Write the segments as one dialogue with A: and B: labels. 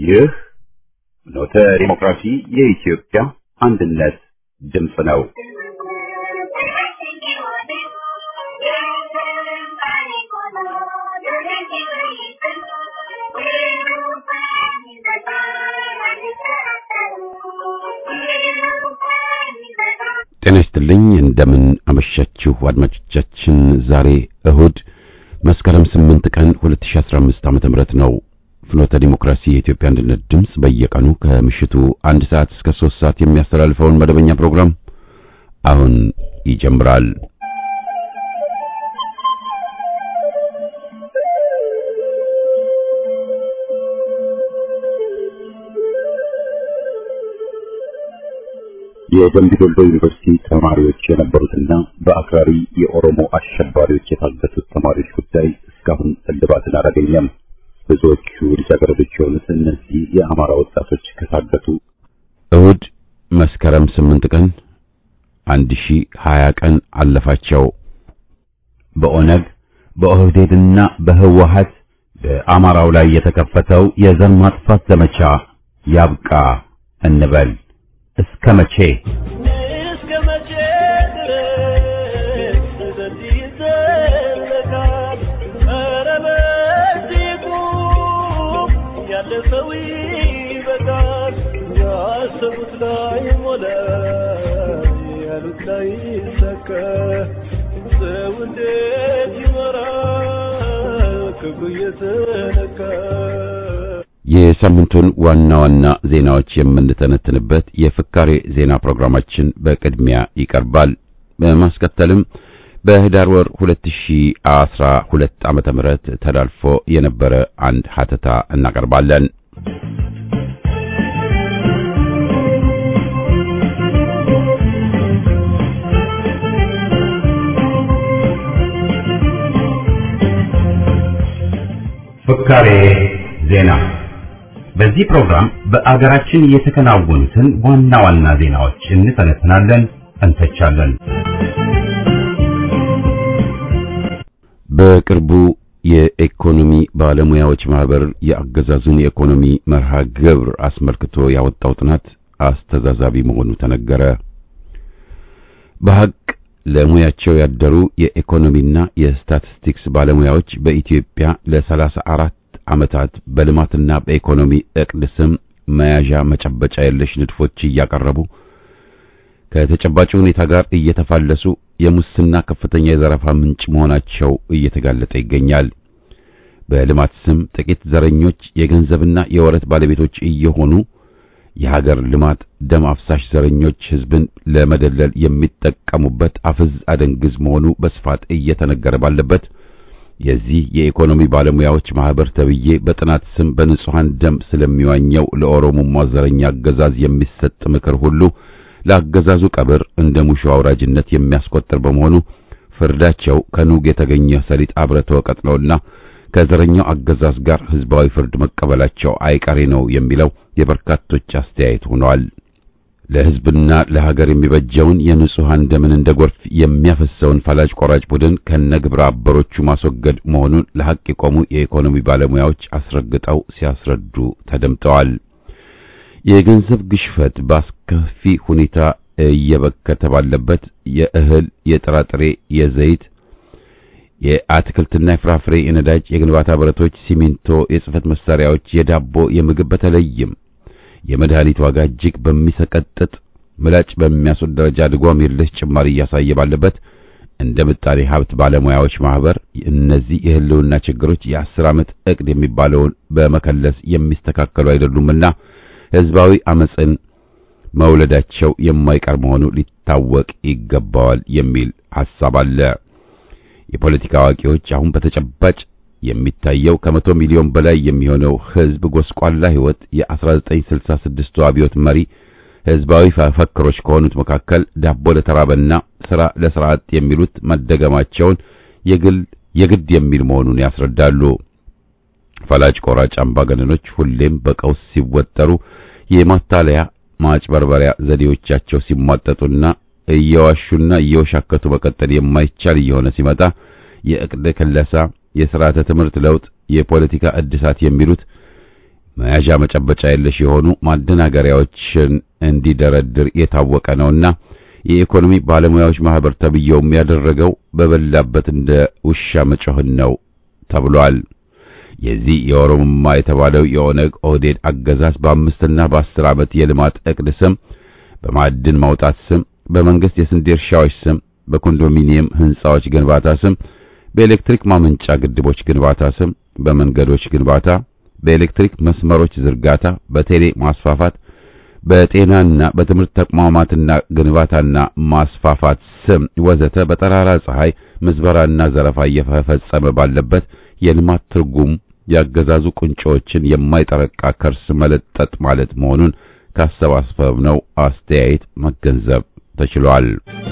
A: ይህ ኖተ ዲሞክራሲ የኢትዮጵያ አንድነት ድምፅ ነው። ጤና ይስጥልኝ። እንደምን አመሻችሁ አድማጮቻችን። ዛሬ እሁድ መስከረም 8 ቀን 2015 ዓ.ም ነው። ፍኖተ ዲሞክራሲ የኢትዮጵያ አንድነት ድምፅ በየቀኑ ከምሽቱ አንድ ሰዓት እስከ 3 ሰዓት የሚያስተላልፈውን መደበኛ ፕሮግራም አሁን ይጀምራል። የደምቢ ዶሎ ዩኒቨርሲቲ ተማሪዎች የነበሩትና በአክራሪ የኦሮሞ አሸባሪዎች የታገቱት ተማሪዎች ጉዳይ እስካሁን እልባትን አላገኘም። ብዙዎቹ ልጃገረዶች የሆኑት እነዚህ የአማራ ወጣቶች ከታገቱ እሁድ መስከረም ስምንት ቀን አንድ ሺህ ሀያ ቀን አለፋቸው። በኦነግ በኦህዴድና በህወሀት በአማራው ላይ የተከፈተው የዘር ማጥፋት ዘመቻ ያብቃ እንበል። እስከ መቼ
B: እስከ መቼ ድረስ በዚህ ይዘለቃል? ኧረ በዚህ ቁም፣ ያለ ሰው ይበቃል። ያሰቡት ላይ ሞላ፣ ያሉት ላይ ይሳካ። ሰው እንዴት ይኖራል ክብሩ እየተነካ?
A: የሳምንቱን ዋና ዋና ዜናዎች የምንተነትንበት የፍካሬ ዜና ፕሮግራማችን በቅድሚያ ይቀርባል። በማስከተልም በህዳር ወር 2012 ዓመተ ምህረት ተላልፎ የነበረ አንድ ሀተታ እናቀርባለን። ፍካሬ ዜና በዚህ ፕሮግራም በአገራችን የተከናወኑትን ዋና ዋና ዜናዎች እንተነትናለን፣ እንተቻለን። በቅርቡ የኢኮኖሚ ባለሙያዎች ማህበር የአገዛዙን የኢኮኖሚ መርሃ ግብር አስመልክቶ ያወጣው ጥናት አስተዛዛቢ መሆኑ ተነገረ። በሐቅ ለሙያቸው ያደሩ የኢኮኖሚና የስታቲስቲክስ ባለሙያዎች በኢትዮጵያ ለሰላሳ አራት ዓመታት በልማትና በኢኮኖሚ እቅድ ስም መያዣ መጨበጫ የለሽ ንድፎች እያቀረቡ ከተጨባጭ ሁኔታ ጋር እየተፋለሱ የሙስና ከፍተኛ የዘረፋ ምንጭ መሆናቸው እየተጋለጠ ይገኛል። በልማት ስም ጥቂት ዘረኞች የገንዘብና የወረት ባለቤቶች እየሆኑ የሀገር ልማት ደም አፍሳሽ ዘረኞች ሕዝብን ለመደለል የሚጠቀሙበት አፍዝ አደንግዝ መሆኑ በስፋት እየተነገረ ባለበት የዚህ የኢኮኖሚ ባለሙያዎች ማህበር ተብዬ በጥናት ስም በንጹሃን ደም ስለሚዋኘው ለኦሮሞማ ዘረኛ አገዛዝ የሚሰጥ ምክር ሁሉ ለአገዛዙ ቀብር እንደ ሙሾ አውራጅነት የሚያስቆጥር በመሆኑ ፍርዳቸው ከኑግ የተገኘ ሰሊጥ አብረተ ወቀጥ ነውና ከዘረኛው አገዛዝ ጋር ህዝባዊ ፍርድ መቀበላቸው አይቀሬ ነው የሚለው የበርካቶች አስተያየት ሆኗል። ለህዝብና ለሀገር የሚበጀውን የንጹሃን ደምን እንደ ጎርፍ የሚያፈሰውን ፈላጭ ቆራጭ ቡድን ከነግብረ አበሮቹ ማስወገድ መሆኑን ለሐቅ የቆሙ የኢኮኖሚ ባለሙያዎች አስረግጠው ሲያስረዱ ተደምጠዋል። የገንዘብ ግሽፈት በአስከፊ ሁኔታ እየበከተ ባለበት የእህል፣ የጥራጥሬ፣ የዘይት፣ የአትክልትና የፍራፍሬ፣ የነዳጅ፣ የግንባታ ብረቶች፣ ሲሚንቶ፣ የጽህፈት መሳሪያዎች፣ የዳቦ፣ የምግብ በተለይም የመድኃኒት ዋጋ እጅግ በሚሰቀጥጥ ምላጭ በሚያስወድ ደረጃ ድጓም የለሽ ጭማሪ እያሳየ ባለበት እንደ ምጣኔ ሀብት ባለሙያዎች ማህበር እነዚህ የህልውና ችግሮች የአስር ዓመት እቅድ የሚባለውን በመከለስ የሚስተካከሉ አይደሉምና ህዝባዊ አመፅን መውለዳቸው የማይቀር መሆኑ ሊታወቅ ይገባዋል የሚል ሐሳብ አለ። የፖለቲካ አዋቂዎች አሁን በተጨባጭ የሚታየው ከመቶ ሚሊዮን በላይ የሚሆነው ህዝብ ጎስቋላ ህይወት የ1966ቱ አብዮት መሪ ህዝባዊ ፈክሮች ከሆኑት መካከል ዳቦ ለተራበና ስራ ለስራ አጥ የሚሉት መደገማቸውን የግል የግድ የሚል መሆኑን ያስረዳሉ። ፈላጭ ቆራጭ አምባገነኖች ሁሌም በቀውስ ሲወጠሩ የማታለያ ማጭበርበሪያ ዘዴዎቻቸው ሲሟጠጡና እየዋሹና እየወሻከቱ መቀጠል የማይቻል እየሆነ ሲመጣ የእቅድ ክለሳ፣ የስርዓተ ትምህርት ለውጥ፣ የፖለቲካ እድሳት የሚሉት መያዣ መጨበጫ የለሽ የሆኑ ማደናገሪያዎችን እንዲደረድር የታወቀ ነውና የኢኮኖሚ ባለሙያዎች ማህበር ተብየውም ያደረገው በበላበት እንደ ውሻ መጮህን ነው ተብሏል። የዚህ የኦሮሞማ የተባለው የኦነግ ኦህዴድ አገዛዝ በአምስትና በአስር ዓመት የልማት እቅድ ስም በማዕድን ማውጣት ስም በመንግስት የስንዴ እርሻዎች ስም በኮንዶሚኒየም ህንጻዎች ግንባታ ስም በኤሌክትሪክ ማመንጫ ግድቦች ግንባታ ስም በመንገዶች ግንባታ በኤሌክትሪክ መስመሮች ዝርጋታ በቴሌ ማስፋፋት በጤናና በትምህርት ተቋማትና ግንባታና ማስፋፋት ስም ወዘተ በጠራራ ፀሐይ ምዝበራና ዘረፋ እየፈጸመ ባለበት የልማት ትርጉም ያገዛዙ ቁንጮዎችን የማይጠረቃ ከርስ መለጠጥ ማለት መሆኑን ካሰባሰብነው አስተያየት መገንዘብ ተችሏል።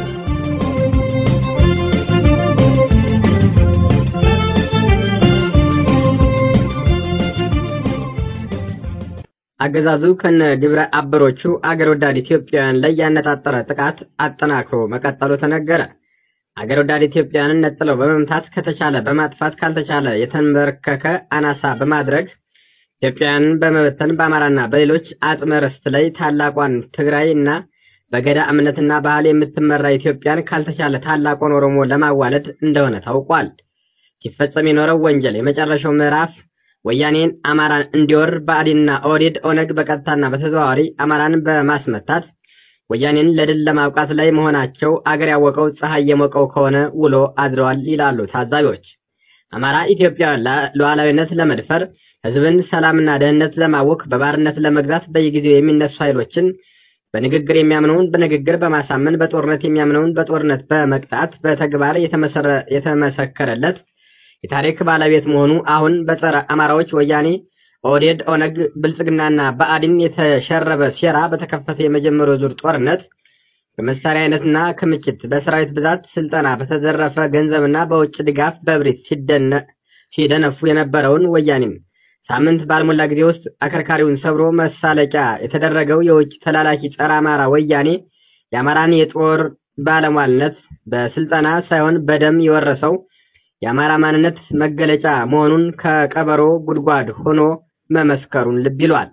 C: አገዛዙ ከነ ግብረ አበሮቹ አገር ወዳድ ኢትዮጵያውያን ላይ ያነጣጠረ ጥቃት አጠናክሮ መቀጠሉ ተነገረ። አገር ወዳድ ኢትዮጵያውያንን ነጥለው በመምታት ከተቻለ በማጥፋት ካልተቻለ የተንበረከከ አናሳ በማድረግ ኢትዮጵያውያንን በመበተን በአማራና በሌሎች አጽመ ርስት ላይ ታላቋን ትግራይ እና በገዳ እምነትና ባህል የምትመራ ኢትዮጵያን ካልተቻለ ታላቋን ኦሮሞ ለማዋለድ እንደሆነ ታውቋል። ሲፈጸም የኖረው ወንጀል የመጨረሻው ምዕራፍ ወያኔን አማራን እንዲወር ብአዴንና ኦህዴድ ኦነግ በቀጥታና በተዘዋዋሪ አማራን በማስመታት ወያኔን ለድል ለማብቃት ላይ መሆናቸው አገር ያወቀው ፀሐይ የሞቀው ከሆነ ውሎ አድረዋል ይላሉ ታዛቢዎች። አማራ ኢትዮጵያ ሉዓላዊነት ለመድፈር ሕዝብን ሰላምና ደህንነት ለማወክ በባርነት ለመግዛት በየጊዜው የሚነሱ ኃይሎችን በንግግር የሚያምነውን በንግግር በማሳመን በጦርነት የሚያምነውን በጦርነት በመቅጣት በተግባር የተመሰከረለት የታሪክ ባለቤት መሆኑ አሁን በጸረ አማራዎች ወያኔ፣ ኦህዴድ፣ ኦነግ፣ ብልጽግናና ብአዴን የተሸረበ ሴራ በተከፈተ የመጀመሪያው ዙር ጦርነት በመሳሪያ አይነትና ክምችት፣ በሰራዊት ብዛት፣ ስልጠና፣ በተዘረፈ ገንዘብና በውጭ ድጋፍ በብሪት ሲደነፉ የነበረውን ወያኔም ሳምንት ባልሞላ ጊዜ ውስጥ አከርካሪውን ሰብሮ መሳለቂያ የተደረገው የውጭ ተላላኪ ጸረ አማራ ወያኔ የአማራን የጦር ባለሟልነት በስልጠና ሳይሆን በደም የወረሰው የአማራ ማንነት መገለጫ መሆኑን ከቀበሮ ጉድጓድ ሆኖ መመስከሩን ልብ ይሏል።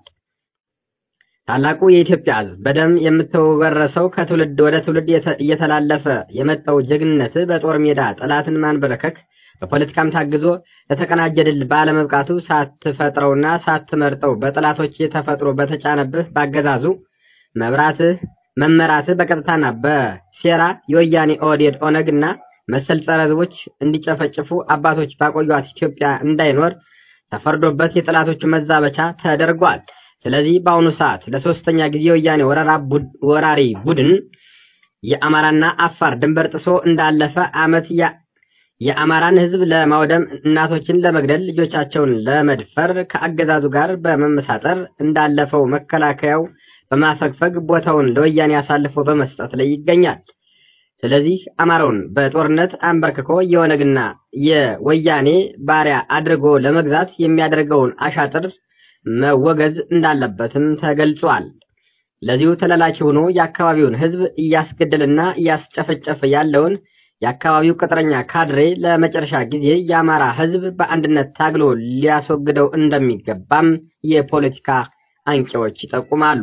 C: ታላቁ የኢትዮጵያ ሕዝብ በደም የምትወረሰው ከትውልድ ወደ ትውልድ እየተላለፈ የመጣው ጀግንነት በጦር ሜዳ ጠላትን ማንበረከክ በፖለቲካም ታግዞ ለተቀናጀ ድል ባለመብቃቱ ሳትፈጥረውና ሳትመርጠው በጠላቶች ተፈጥሮ በተጫነብህ ባገዛዙ መብራትህ መመራትህ በቀጥታና በሴራ የወያኔ ኦህዴድ ኦነግና መሰል ጸረ ህዝቦች እንዲጨፈጭፉ አባቶች ባቆዩት ኢትዮጵያ እንዳይኖር ተፈርዶበት የጠላቶቹ መዛበቻ ተደርጓል። ስለዚህ በአሁኑ ሰዓት ለሶስተኛ ጊዜ የወያኔ ወራሪ ቡድን የአማራና አፋር ድንበር ጥሶ እንዳለፈ ዓመት የአማራን ህዝብ ለማውደም እናቶችን ለመግደል ልጆቻቸውን ለመድፈር ከአገዛዙ ጋር በመመሳጠር እንዳለፈው መከላከያው በማፈግፈግ ቦታውን ለወያኔ አሳልፎ በመስጠት ላይ ይገኛል። ስለዚህ አማራውን በጦርነት አንበርክኮ የኦነግና የወያኔ ባሪያ አድርጎ ለመግዛት የሚያደርገውን አሻጥር መወገዝ እንዳለበትም ተገልጿል። ለዚሁ ተላላኪ ሆኖ የአካባቢውን ህዝብ እያስገደልና እያስጨፈጨፈ ያለውን የአካባቢው ቅጥረኛ ካድሬ ለመጨረሻ ጊዜ የአማራ ህዝብ በአንድነት ታግሎ ሊያስወግደው እንደሚገባም የፖለቲካ አንቂዎች ይጠቁማሉ።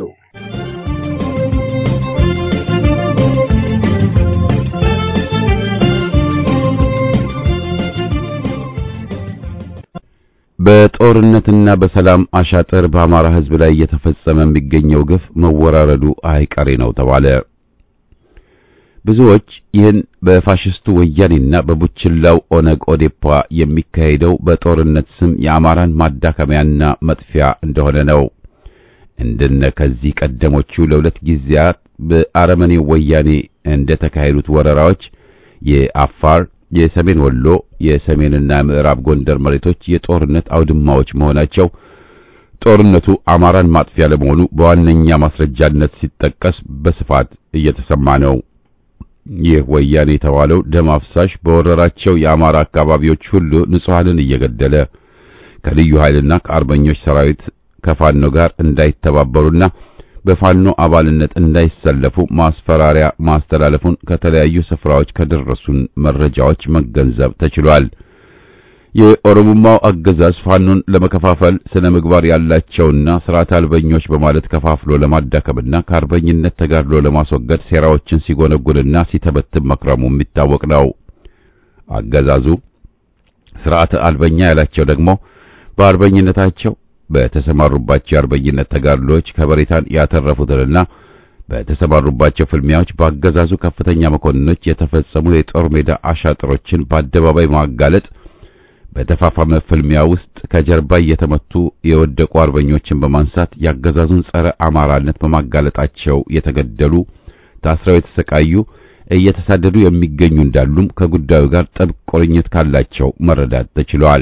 A: በጦርነትና በሰላም አሻጥር በአማራ ህዝብ ላይ እየተፈጸመ የሚገኘው ግፍ መወራረዱ አይቀሬ ነው ተባለ። ብዙዎች ይህን በፋሽስቱ ወያኔና በቡችላው ኦነግ ኦዴፓ የሚካሄደው በጦርነት ስም የአማራን ማዳከሚያና መጥፊያ እንደሆነ ነው። እንደነ ከዚህ ቀደሞቹ ለሁለት ጊዜያት በአረመኔው ወያኔ እንደተካሄዱት ወረራዎች የአፋር የሰሜን ወሎ የሰሜንና ምዕራብ ጎንደር መሬቶች የጦርነት አውድማዎች መሆናቸው ጦርነቱ አማራን ማጥፊያ ለመሆኑ በዋነኛ ማስረጃነት ሲጠቀስ በስፋት እየተሰማ ነው። ይህ ወያኔ የተባለው ደም አፍሳሽ በወረራቸው የአማራ አካባቢዎች ሁሉ ንጹሐንን እየገደለ ከልዩ ኃይልና ከአርበኞች ሰራዊት ከፋኖ ጋር እንዳይተባበሩና በፋኖ አባልነት እንዳይሰለፉ ማስፈራሪያ ማስተላለፉን ከተለያዩ ስፍራዎች ከደረሱን መረጃዎች መገንዘብ ተችሏል። የኦሮሞማው አገዛዝ ፋኖን ለመከፋፈል ስነ ምግባር ያላቸውና ስርዓት አልበኞች በማለት ከፋፍሎ ለማዳከምና ከአርበኝነት ተጋድሎ ለማስወገድ ሴራዎችን ሲጎነጉንና ሲተበትብ መክረሙ የሚታወቅ ነው። አገዛዙ ስርዓት አልበኛ ያላቸው ደግሞ በአርበኝነታቸው በተሰማሩባቸው የአርበኝነት ተጋድሎች ከበሬታን ያተረፉትንና በተሰማሩባቸው ፍልሚያዎች በአገዛዙ ከፍተኛ መኮንኖች የተፈጸሙ የጦር ሜዳ አሻጥሮችን በአደባባይ ማጋለጥ በተፋፋመ ፍልሚያ ውስጥ ከጀርባ እየተመቱ የወደቁ አርበኞችን በማንሳት ያገዛዙን ጸረ አማራነት በማጋለጣቸው የተገደሉ፣ ታስረው የተሰቃዩ፣ እየተሳደዱ የሚገኙ እንዳሉም ከጉዳዩ ጋር ጥብቅ ቁርኝት ካላቸው መረዳት ተችሏል።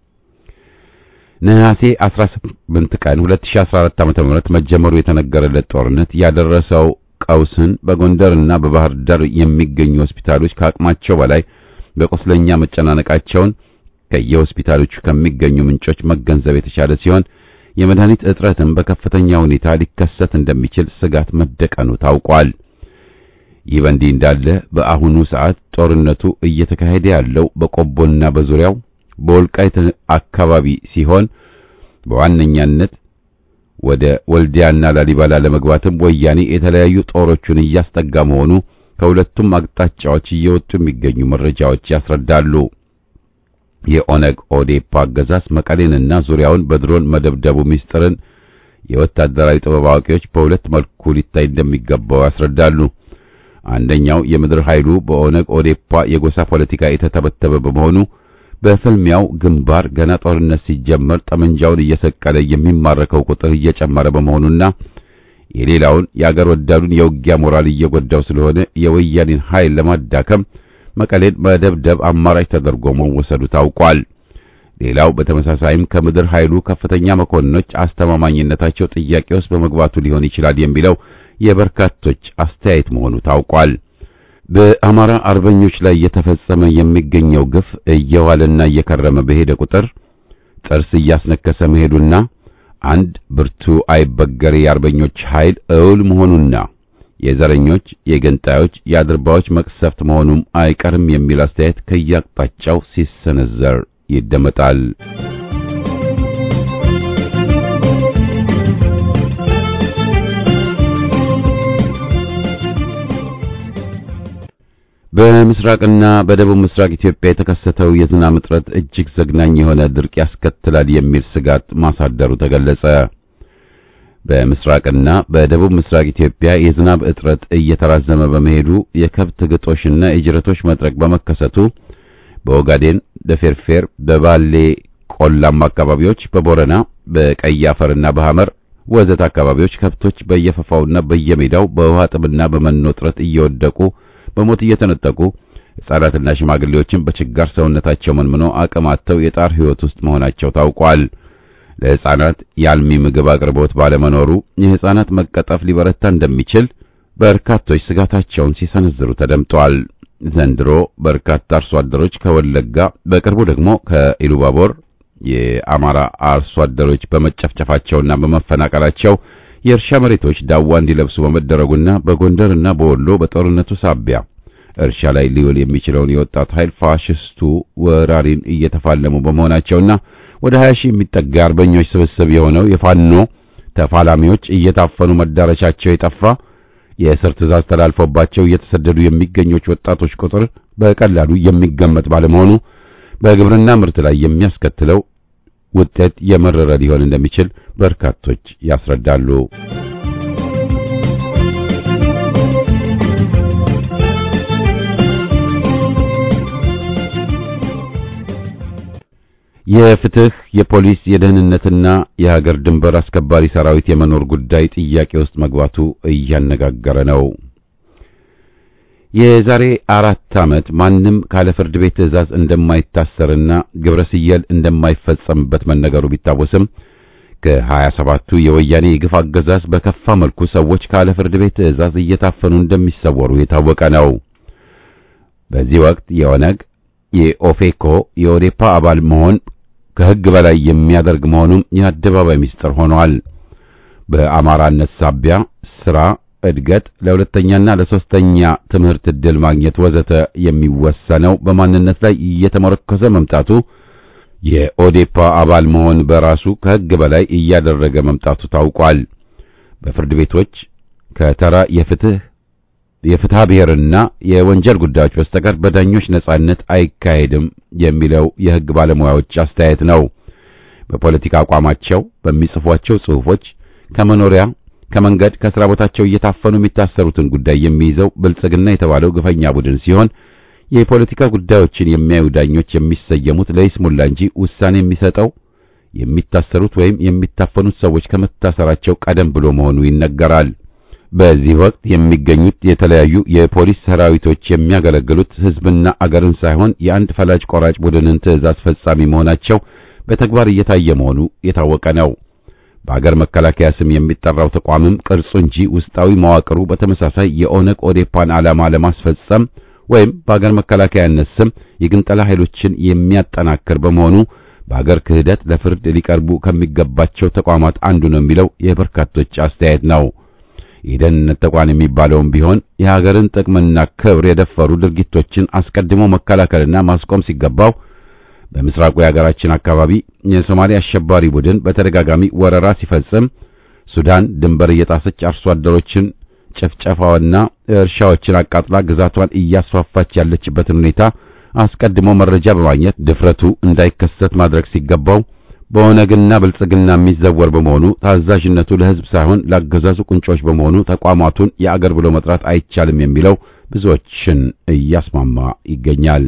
A: ነሐሴ 18 ቀን 2014 ዓ.ም መጀመሩ የተነገረለት ጦርነት ያደረሰው ቀውስን በጎንደርና በባህር ዳር የሚገኙ ሆስፒታሎች ከአቅማቸው በላይ በቁስለኛ መጨናነቃቸውን ከየሆስፒታሎቹ ከሚገኙ ምንጮች መገንዘብ የተቻለ ሲሆን የመድኃኒት እጥረትም በከፍተኛ ሁኔታ ሊከሰት እንደሚችል ስጋት መደቀኑ ታውቋል። ይህ በእንዲህ እንዳለ በአሁኑ ሰዓት ጦርነቱ እየተካሄደ ያለው በቆቦና በዙሪያው በወልቃይት አካባቢ ሲሆን በዋነኛነት ወደ ወልዲያና ላሊበላ ለመግባትም ወያኔ የተለያዩ ጦሮቹን እያስጠጋ መሆኑ ከሁለቱም አቅጣጫዎች እየወጡ የሚገኙ መረጃዎች ያስረዳሉ። የኦነግ ኦዴፓ አገዛዝ መቀሌንና ዙሪያውን በድሮን መደብደቡ ሚስጥርን የወታደራዊ ጥበብ አዋቂዎች በሁለት መልኩ ሊታይ እንደሚገባው ያስረዳሉ። አንደኛው የምድር ኃይሉ በኦነግ ኦዴፓ የጎሳ ፖለቲካ የተተበተበ በመሆኑ በፍልሚያው ግንባር ገና ጦርነት ሲጀመር ጠመንጃውን እየሰቀለ የሚማረከው ቁጥር እየጨመረ በመሆኑና የሌላውን የአገር ወዳዱን የውጊያ ሞራል እየጎዳው ስለሆነ የወያኔን ኃይል ለማዳከም መቀሌን መደብደብ አማራጭ ተደርጎ መወሰዱ ታውቋል። ሌላው በተመሳሳይም ከምድር ኃይሉ ከፍተኛ መኮንኖች አስተማማኝነታቸው ጥያቄ ውስጥ በመግባቱ ሊሆን ይችላል የሚለው የበርካቶች አስተያየት መሆኑ ታውቋል። በአማራ አርበኞች ላይ እየተፈጸመ የሚገኘው ግፍ እየዋለና እየከረመ በሄደ ቁጥር ጥርስ እያስነከሰ መሄዱና አንድ ብርቱ አይበገሬ የአርበኞች ኃይል እውል መሆኑና የዘረኞች፣ የገንጣዮች፣ የአድርባዎች መቅሰፍት መሆኑም አይቀርም የሚል አስተያየት ከየአቅጣጫው ሲሰነዘር ይደመጣል። በምስራቅና በደቡብ ምስራቅ ኢትዮጵያ የተከሰተው የዝናብ እጥረት እጅግ ዘግናኝ የሆነ ድርቅ ያስከትላል የሚል ስጋት ማሳደሩ ተገለጸ። በምስራቅና በደቡብ ምስራቅ ኢትዮጵያ የዝናብ እጥረት እየተራዘመ በመሄዱ የከብት ግጦሽና የጅረቶች መጥረቅ በመከሰቱ በኦጋዴን፣ በፌርፌር፣ በባሌ ቆላማ አካባቢዎች፣ በቦረና፣ በቀይ አፈርና በሐመር ወዘት አካባቢዎች ከብቶች በየፈፋውና በየሜዳው በውሃ ጥምና በመኖ እጥረት እየወደቁ በሞት እየተነጠቁ ሕፃናትና ሽማግሌዎችን በችጋር ሰውነታቸው መንምኖ አቅም አጥተው የጣር ሕይወት ውስጥ መሆናቸው ታውቋል። ለሕፃናት የአልሚ ምግብ አቅርቦት ባለመኖሩ የሕፃናት መቀጠፍ ሊበረታ እንደሚችል በርካቶች ስጋታቸውን ሲሰነዝሩ ተደምጠዋል። ዘንድሮ በርካታ አርሶ አደሮች ከወለጋ በቅርቡ ደግሞ ከኢሉባቦር የአማራ አርሶ አደሮች በመጨፍጨፋቸውና በመፈናቀላቸው የእርሻ መሬቶች ዳዋ እንዲለብሱ በመደረጉና በጎንደርና በወሎ በጦርነቱ ሳቢያ እርሻ ላይ ሊውል የሚችለውን የወጣት ኃይል ፋሽስቱ ወራሪን እየተፋለሙ በመሆናቸውና ወደ 20 ሺህ የሚጠጋ አርበኞች ስብስብ የሆነው የፋኖ ተፋላሚዎች እየታፈኑ መዳረሻቸው የጠፋ የእስር ትዕዛዝ ተላልፎባቸው እየተሰደዱ የሚገኙት ወጣቶች ቁጥር በቀላሉ የሚገመት ባለመሆኑ በግብርና ምርት ላይ የሚያስከትለው ውጤት የመረረ ሊሆን እንደሚችል በርካቶች ያስረዳሉ። የፍትህ፣ የፖሊስ፣ የደህንነትና የሀገር ድንበር አስከባሪ ሰራዊት የመኖር ጉዳይ ጥያቄ ውስጥ መግባቱ እያነጋገረ ነው። የዛሬ አራት ዓመት ማንም ካለ ፍርድ ቤት ትዕዛዝ እንደማይታሰርና ግብረ ስየል እንደማይፈጸምበት መነገሩ ቢታወስም ከሀያ ሰባቱ የወያኔ የግፍ አገዛዝ በከፋ መልኩ ሰዎች ካለ ፍርድ ቤት ትዕዛዝ እየታፈኑ እንደሚሰወሩ የታወቀ ነው። በዚህ ወቅት የኦነግ የኦፌኮ የኦዴፓ አባል መሆን ከሕግ በላይ የሚያደርግ መሆኑም የአደባባይ ምስጢር ሆኗል። በአማራነት ሳቢያ ስራ እድገት፣ ለሁለተኛና ለሶስተኛ ትምህርት ዕድል ማግኘት ወዘተ የሚወሰነው በማንነት ላይ እየተመረኮዘ መምጣቱ የኦዴፓ አባል መሆን በራሱ ከሕግ በላይ እያደረገ መምጣቱ ታውቋል። በፍርድ ቤቶች ከተራ የፍትህ የፍትሐ ብሔርና የወንጀል ጉዳዮች በስተቀር በዳኞች ነጻነት አይካሄድም የሚለው የሕግ ባለሙያዎች አስተያየት ነው። በፖለቲካ አቋማቸው በሚጽፏቸው ጽሑፎች ከመኖሪያ ከመንገድ ከስራ ቦታቸው እየታፈኑ የሚታሰሩትን ጉዳይ የሚይዘው ብልጽግና የተባለው ግፈኛ ቡድን ሲሆን የፖለቲካ ጉዳዮችን የሚያዩ ዳኞች የሚሰየሙት ለይስሙላ እንጂ ውሳኔ የሚሰጠው የሚታሰሩት ወይም የሚታፈኑት ሰዎች ከመታሰራቸው ቀደም ብሎ መሆኑ ይነገራል። በዚህ ወቅት የሚገኙት የተለያዩ የፖሊስ ሰራዊቶች የሚያገለግሉት ሕዝብና አገርን ሳይሆን የአንድ ፈላጭ ቆራጭ ቡድንን ትዕዛዝ ፈጻሚ መሆናቸው በተግባር እየታየ መሆኑ የታወቀ ነው። በአገር መከላከያ ስም የሚጠራው ተቋምም ቅርጹ እንጂ ውስጣዊ መዋቅሩ በተመሳሳይ የኦነግ ኦዴፓን ዓላማ ለማስፈጸም ወይም በአገር መከላከያነት ስም የግንጠላ ኃይሎችን የሚያጠናክር በመሆኑ በአገር ክህደት ለፍርድ ሊቀርቡ ከሚገባቸው ተቋማት አንዱ ነው የሚለው የበርካቶች አስተያየት ነው። የደህንነት ተቋም የሚባለውም ቢሆን የሀገርን ጥቅምና ክብር የደፈሩ ድርጊቶችን አስቀድሞ መከላከልና ማስቆም ሲገባው በምስራቁ የሀገራችን አካባቢ የሶማሌ አሸባሪ ቡድን በተደጋጋሚ ወረራ ሲፈጽም ሱዳን ድንበር እየጣሰች አርሶ አደሮችን ጭፍጨፋዋና እርሻዎችን አቃጥላ ግዛቷን እያስፋፋች ያለችበትን ሁኔታ አስቀድሞ መረጃ በማግኘት ድፍረቱ እንዳይከሰት ማድረግ ሲገባው በኦነግና ብልጽግና የሚዘወር በመሆኑ ታዛዥነቱ ለሕዝብ ሳይሆን ለአገዛዙ ቁንጮች በመሆኑ ተቋማቱን የአገር ብሎ መጥራት አይቻልም የሚለው ብዙዎችን እያስማማ ይገኛል።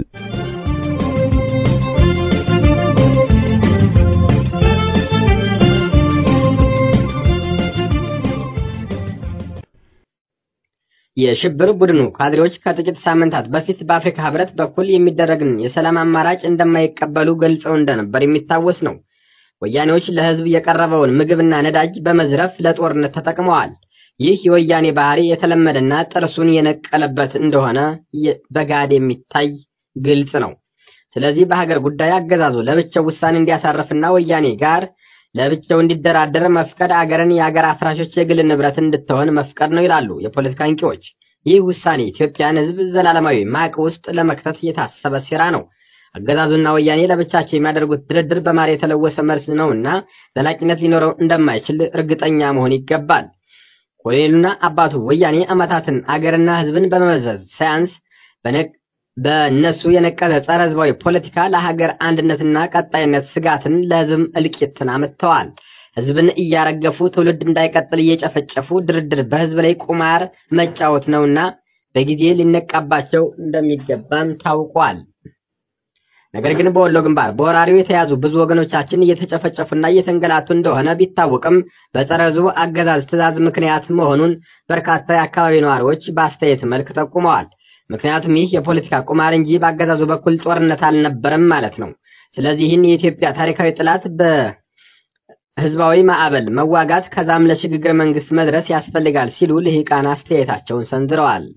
C: የሽብር ቡድኑ ካድሬዎች ከጥቂት ሳምንታት በፊት በአፍሪካ ህብረት በኩል የሚደረግን የሰላም አማራጭ እንደማይቀበሉ ገልጸው እንደነበር የሚታወስ ነው። ወያኔዎች ለህዝብ የቀረበውን ምግብና ነዳጅ በመዝረፍ ለጦርነት ተጠቅመዋል። ይህ የወያኔ ባህሪ የተለመደና ጥርሱን የነቀለበት እንደሆነ በጋድ የሚታይ ግልጽ ነው። ስለዚህ በሀገር ጉዳይ አገዛዙ ለብቻው ውሳኔ እንዲያሳርፍና ወያኔ ጋር ለብቻው እንዲደራደር መፍቀድ አገርን የአገር አፍራሾች የግል ንብረት እንድትሆን መፍቀድ ነው ይላሉ የፖለቲካ አንቂዎች። ይህ ውሳኔ ኢትዮጵያን ህዝብ ዘላለማዊ ማቅ ውስጥ ለመክተት የታሰበ ሴራ ነው። አገዛዙና ወያኔ ለብቻቸው የሚያደርጉት ድርድር በማር የተለወሰ መልስ ነውና ዘላቂነት ሊኖረው እንደማይችል እርግጠኛ መሆን ይገባል። ኮሎኔሉና አባቱ ወያኔ ዓመታትን አገርና ህዝብን በመመዘዝ ሳያንስ በእነሱ የነቀዘ ጸረ ህዝባዊ ፖለቲካ ለሀገር አንድነትና ቀጣይነት ስጋትን ለህዝብ እልቂትን አምጥተዋል። ህዝብን እያረገፉ ትውልድ እንዳይቀጥል እየጨፈጨፉ ድርድር በህዝብ ላይ ቁማር መጫወት ነውና በጊዜ ሊነቃባቸው እንደሚገባም ታውቋል። ነገር ግን በወሎ ግንባር በወራሪው የተያዙ ብዙ ወገኖቻችን እየተጨፈጨፉና እየተንገላቱ እንደሆነ ቢታወቅም በጸረ ህዝቡ አገዛዝ ትዕዛዝ ምክንያት መሆኑን በርካታ የአካባቢ ነዋሪዎች በአስተያየት መልክ ጠቁመዋል። ምክንያቱም ይህ የፖለቲካ ቁማር እንጂ በአገዛዙ በኩል ጦርነት አልነበረም ማለት ነው። ስለዚህ ይህን የኢትዮጵያ ታሪካዊ ጥላት በህዝባዊ ማዕበል መዋጋት ከዛም ለሽግግር መንግስት መድረስ ያስፈልጋል ሲሉ ልሂቃን አስተያየታቸውን ሰንዝረዋል።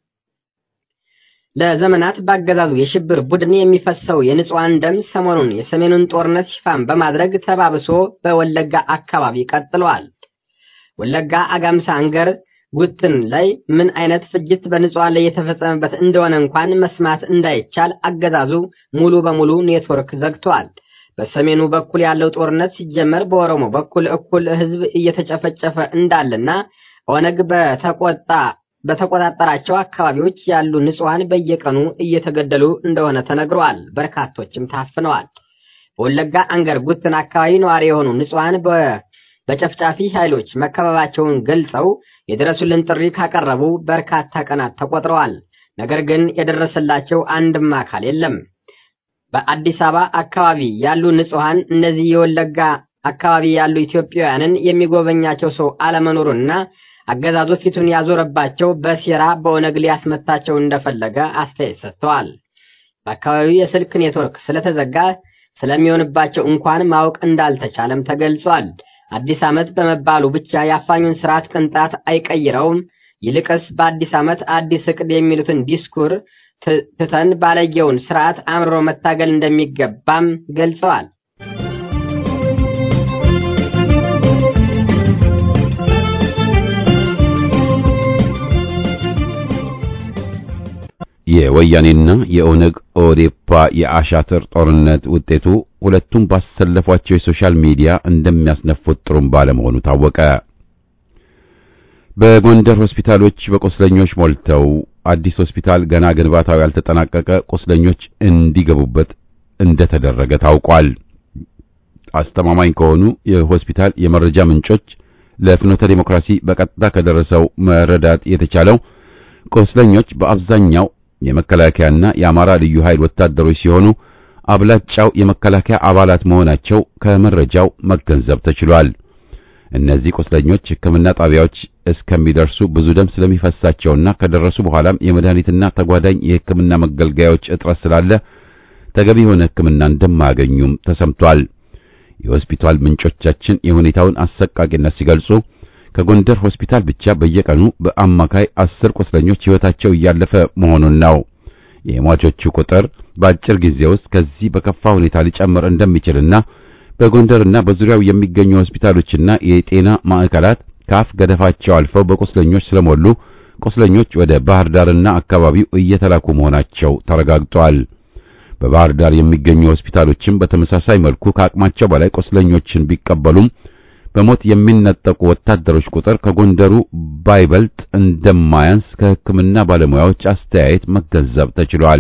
C: ለዘመናት በአገዛዙ የሽብር ቡድን የሚፈሰው የንጹሐን ደም ሰሞኑን የሰሜኑን ጦርነት ሽፋን በማድረግ ተባብሶ በወለጋ አካባቢ ቀጥሏል። ወለጋ አጋምሳ አንገር ጉትን ላይ ምን አይነት ፍጅት በንጹሃን ላይ የተፈጸመበት እንደሆነ እንኳን መስማት እንዳይቻል አገዛዙ ሙሉ በሙሉ ኔትወርክ ዘግቷል። በሰሜኑ በኩል ያለው ጦርነት ሲጀመር በኦሮሞ በኩል እኩል ህዝብ እየተጨፈጨፈ እንዳለና ኦነግ በተቆጣ በተቆጣጠራቸው አካባቢዎች ያሉ ንጹሃን በየቀኑ እየተገደሉ እንደሆነ ተነግረዋል። በርካቶችም ታፍነዋል። በወለጋ አንገር ጉትን አካባቢ ነዋሪ የሆኑ ንጹሃን በጨፍጫፊ ኃይሎች መከበባቸውን ገልጸው የድረሱልን ጥሪ ካቀረቡ በርካታ ቀናት ተቆጥረዋል። ነገር ግን የደረሰላቸው አንድም አካል የለም። በአዲስ አበባ አካባቢ ያሉ ንጹሃን እነዚህ የወለጋ አካባቢ ያሉ ኢትዮጵያውያንን የሚጎበኛቸው ሰው አለመኖሩንና አገዛዙ ፊቱን ያዞረባቸው በሴራ በኦነግ ሊያስመታቸው እንደፈለገ አስተያየት ሰጥተዋል። በአካባቢው የስልክ ኔትወርክ ስለተዘጋ ስለሚሆንባቸው እንኳን ማወቅ እንዳልተቻለም ተገልጿል። አዲስ ዓመት በመባሉ ብቻ የአፋኙን ስርዓት ቅንጣት አይቀይረውም። ይልቅስ በአዲስ ዓመት አዲስ እቅድ የሚሉትን ዲስኩር ትተን ባለጌውን ስርዓት አምርሮ መታገል እንደሚገባም ገልጸዋል።
A: የወያኔና የኦነግ ኦዴፓ የአሻጥር ጦርነት ውጤቱ ሁለቱም ባሰለፏቸው የሶሻል ሚዲያ እንደሚያስነፉት ጥሩምባ ለመሆኑ ታወቀ። በጎንደር ሆስፒታሎች በቁስለኞች ሞልተው አዲስ ሆስፒታል ገና ግንባታው ያልተጠናቀቀ ቁስለኞች እንዲገቡበት እንደተደረገ ታውቋል። አስተማማኝ ከሆኑ የሆስፒታል የመረጃ ምንጮች ለፍኖተ ዲሞክራሲ በቀጥታ ከደረሰው መረዳት የተቻለው ቁስለኞች በአብዛኛው የመከላከያና የአማራ ልዩ ኃይል ወታደሮች ሲሆኑ አብላጫው የመከላከያ አባላት መሆናቸው ከመረጃው መገንዘብ ተችሏል። እነዚህ ቁስለኞች ሕክምና ጣቢያዎች እስከሚደርሱ ብዙ ደም ስለሚፈሳቸውና ከደረሱ በኋላም የመድኃኒትና ተጓዳኝ የሕክምና መገልገያዎች እጥረት ስላለ ተገቢ የሆነ ሕክምና እንደማያገኙም ተሰምቷል። የሆስፒታል ምንጮቻችን የሁኔታውን አሰቃቂነት ሲገልጹ ከጎንደር ሆስፒታል ብቻ በየቀኑ በአማካይ አስር ቁስለኞች ሕይወታቸው እያለፈ መሆኑን ነው። የሟቾቹ ቁጥር በአጭር ጊዜ ውስጥ ከዚህ በከፋ ሁኔታ ሊጨምር እንደሚችልና በጎንደርና በዙሪያው የሚገኙ ሆስፒታሎችና የጤና ማዕከላት ከአፍ ገደፋቸው አልፈው በቁስለኞች ስለሞሉ ቁስለኞች ወደ ባህር ዳርና አካባቢው እየተላኩ መሆናቸው ተረጋግጧል። በባህር ዳር የሚገኙ ሆስፒታሎችም በተመሳሳይ መልኩ ከአቅማቸው በላይ ቁስለኞችን ቢቀበሉም በሞት የሚነጠቁ ወታደሮች ቁጥር ከጎንደሩ ባይበልጥ እንደማያንስ ከሕክምና ባለሙያዎች አስተያየት መገንዘብ ተችሏል።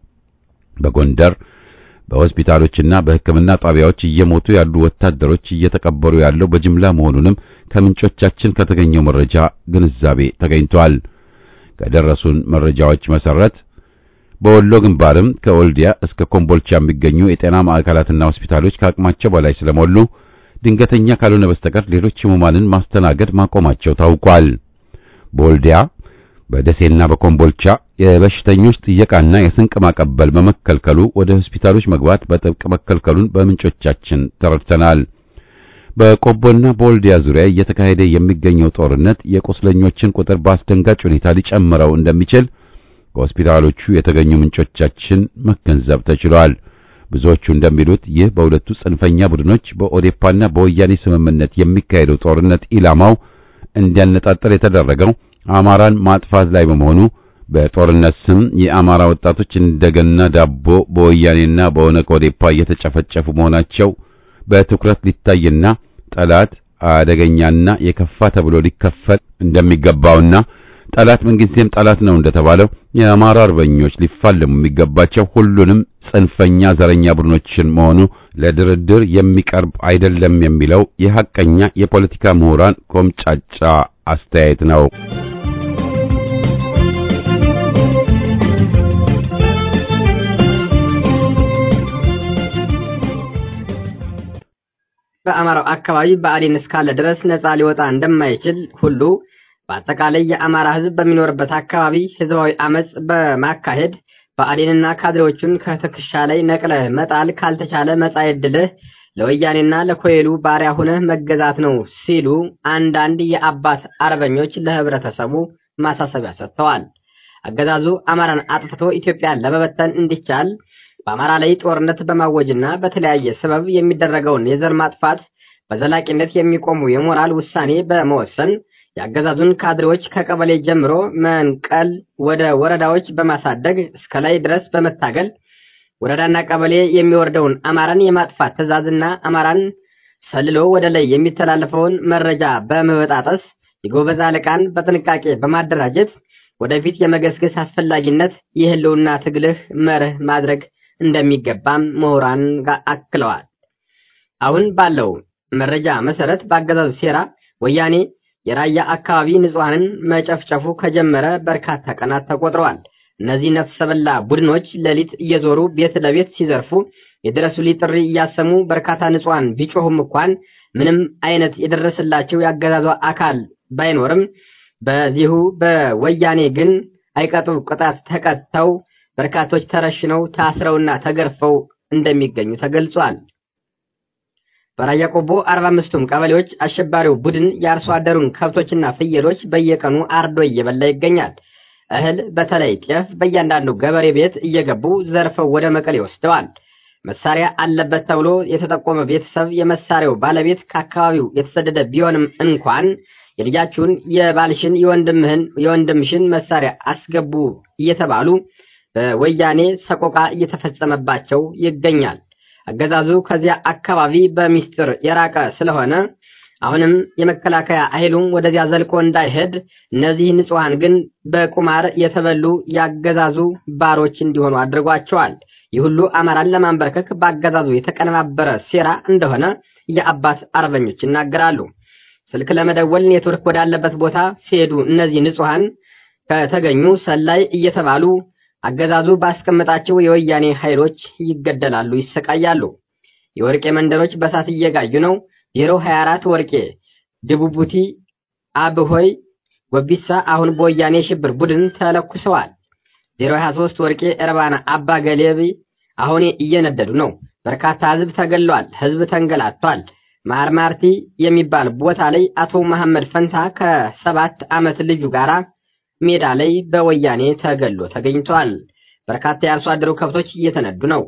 A: በጎንደር በሆስፒታሎችና በሕክምና ጣቢያዎች እየሞቱ ያሉ ወታደሮች እየተቀበሩ ያለው በጅምላ መሆኑንም ከምንጮቻችን ከተገኘው መረጃ ግንዛቤ ተገኝቷል። ከደረሱን መረጃዎች መሰረት በወሎ ግንባርም ከወልዲያ እስከ ኮምቦልቻ የሚገኙ የጤና ማዕከላትና ሆስፒታሎች ከአቅማቸው በላይ ስለሞሉ ድንገተኛ ካልሆነ በስተቀር ሌሎች ህሙማንን ማስተናገድ ማቆማቸው ታውቋል። በወልዲያ በደሴና በኮምቦልቻ የበሽተኞች ጥየቃና የስንቅ ማቀበል በመከልከሉ ወደ ሆስፒታሎች መግባት በጥብቅ መከልከሉን በምንጮቻችን ተረድተናል። በቆቦና በወልዲያ ዙሪያ እየተካሄደ የሚገኘው ጦርነት የቁስለኞችን ቁጥር በአስደንጋጭ ሁኔታ ሊጨምረው እንደሚችል ከሆስፒታሎቹ የተገኙ ምንጮቻችን መገንዘብ ተችሏል። ብዙዎቹ እንደሚሉት ይህ በሁለቱ ጽንፈኛ ቡድኖች በኦዴፓና በወያኔ ስምምነት የሚካሄደው ጦርነት ኢላማው እንዲያነጣጠር የተደረገው አማራን ማጥፋት ላይ በመሆኑ በጦርነት ስም የአማራ ወጣቶች እንደገና ዳቦ በወያኔና በኦነግ ኦዴፓ እየተጨፈጨፉ መሆናቸው በትኩረት ሊታይና ጠላት አደገኛና የከፋ ተብሎ ሊከፈል እንደሚገባውና ጠላት ምንጊዜም ጠላት ነው እንደተባለው የአማራ አርበኞች ሊፋለሙ የሚገባቸው ሁሉንም ጽንፈኛ ዘረኛ ቡድኖችን መሆኑ ለድርድር የሚቀርብ አይደለም የሚለው የሐቀኛ የፖለቲካ ምሁራን ኮምጫጫ አስተያየት ነው።
C: በአማራው አካባቢ ብአዴን እስካለ ድረስ ነጻ ሊወጣ እንደማይችል ሁሉ በአጠቃላይ የአማራ ሕዝብ በሚኖርበት አካባቢ ህዝባዊ አመጽ በማካሄድ ብአዴንና ካድሬዎቹን ከትከሻ ላይ ነቅለህ መጣል ካልተቻለ መጻኢ ዕድልህ ለወያኔና ለኮይሉ ባሪያ ሁነህ መገዛት ነው ሲሉ አንዳንድ የአባት አርበኞች ለህብረተሰቡ ማሳሰቢያ ሰጥተዋል። አገዛዙ አማራን አጥፍቶ ኢትዮጵያን ለመበተን እንዲቻል በአማራ ላይ ጦርነት በማወጅና በተለያየ ሰበብ የሚደረገውን የዘር ማጥፋት በዘላቂነት የሚቆሙ የሞራል ውሳኔ በመወሰን የአገዛዙን ካድሬዎች ከቀበሌ ጀምሮ መንቀል ወደ ወረዳዎች በማሳደግ እስከ ላይ ድረስ በመታገል ወረዳና ቀበሌ የሚወርደውን አማራን የማጥፋት ትዕዛዝና አማራን ሰልሎ ወደ ላይ የሚተላለፈውን መረጃ በመበጣጠስ የጎበዝ አለቃን በጥንቃቄ በማደራጀት ወደፊት የመገስገስ አስፈላጊነት የህልውና ትግልህ መርህ ማድረግ እንደሚገባም ምሁራን ጋር አክለዋል። አሁን ባለው መረጃ መሰረት በአገዛዙ ሴራ ወያኔ የራያ አካባቢ ንጹሐንን መጨፍጨፉ ከጀመረ በርካታ ቀናት ተቆጥረዋል። እነዚህ ነፍሰ በላ ቡድኖች ሌሊት እየዞሩ ቤት ለቤት ሲዘርፉ የድረሱልኝ ጥሪ እያሰሙ በርካታ ንጹሐን ቢጮሁም እንኳን ምንም አይነት የደረሰላቸው ያገዛዙ አካል ባይኖርም በዚሁ በወያኔ ግን አይቀጡ ቅጣት ተቀጥተው በርካቶች ተረሽነው ታስረውና ተገርፈው እንደሚገኙ ተገልጿል። በራያ ቆቦ አርባ አምስቱም ቀበሌዎች አሸባሪው ቡድን የአርሶ አደሩን ከብቶችና ፍየሎች በየቀኑ አርዶ እየበላ ይገኛል። እህል በተለይ ጤፍ በእያንዳንዱ ገበሬ ቤት እየገቡ ዘርፈው ወደ መቀሌ ወስደዋል። መሳሪያ አለበት ተብሎ የተጠቆመ ቤተሰብ የመሳሪያው ባለቤት ከአካባቢው የተሰደደ ቢሆንም እንኳን የልጃችሁን፣ የባልሽን፣ የወንድምህን፣ የወንድምሽን መሳሪያ አስገቡ እየተባሉ በወያኔ ሰቆቃ እየተፈጸመባቸው ይገኛል። አገዛዙ ከዚያ አካባቢ በሚስጥር የራቀ ስለሆነ አሁንም የመከላከያ ኃይሉም ወደዚያ ዘልቆ እንዳይሄድ እነዚህ ንጹሐን ግን በቁማር የተበሉ ያገዛዙ ባሮች እንዲሆኑ አድርጓቸዋል። ይህ ሁሉ አማራን ለማንበርከክ በአገዛዙ የተቀነባበረ ሴራ እንደሆነ የአባት አርበኞች ይናገራሉ። ስልክ ለመደወል ኔትወርክ ወዳለበት ቦታ ሲሄዱ እነዚህ ንጹሐን ከተገኙ ሰላይ እየተባሉ አገዛዙ ባስቀመጣቸው የወያኔ ኃይሎች ይገደላሉ፣ ይሰቃያሉ። የወርቄ መንደሮች በሳት እየጋዩ ነው። ዜሮ 24 ወርቄ፣ ድቡቡቲ፣ አብሆይ፣ ወቢሳ አሁን በወያኔ ሽብር ቡድን ተለኩሰዋል። ዜሮ 23 ወርቄ፣ እርባና፣ አባ ገሌቢ አሁን እየነደዱ ነው። በርካታ ህዝብ ተገሏል። ህዝብ ተንገላቷል። ማርማርቲ የሚባል ቦታ ላይ አቶ መሐመድ ፈንታ ከሰባት ዓመት ልጁ ጋራ ሜዳ ላይ በወያኔ ተገሎ ተገኝቷል። በርካታ የአርሶ አደሩ ከብቶች እየተነዱ ነው።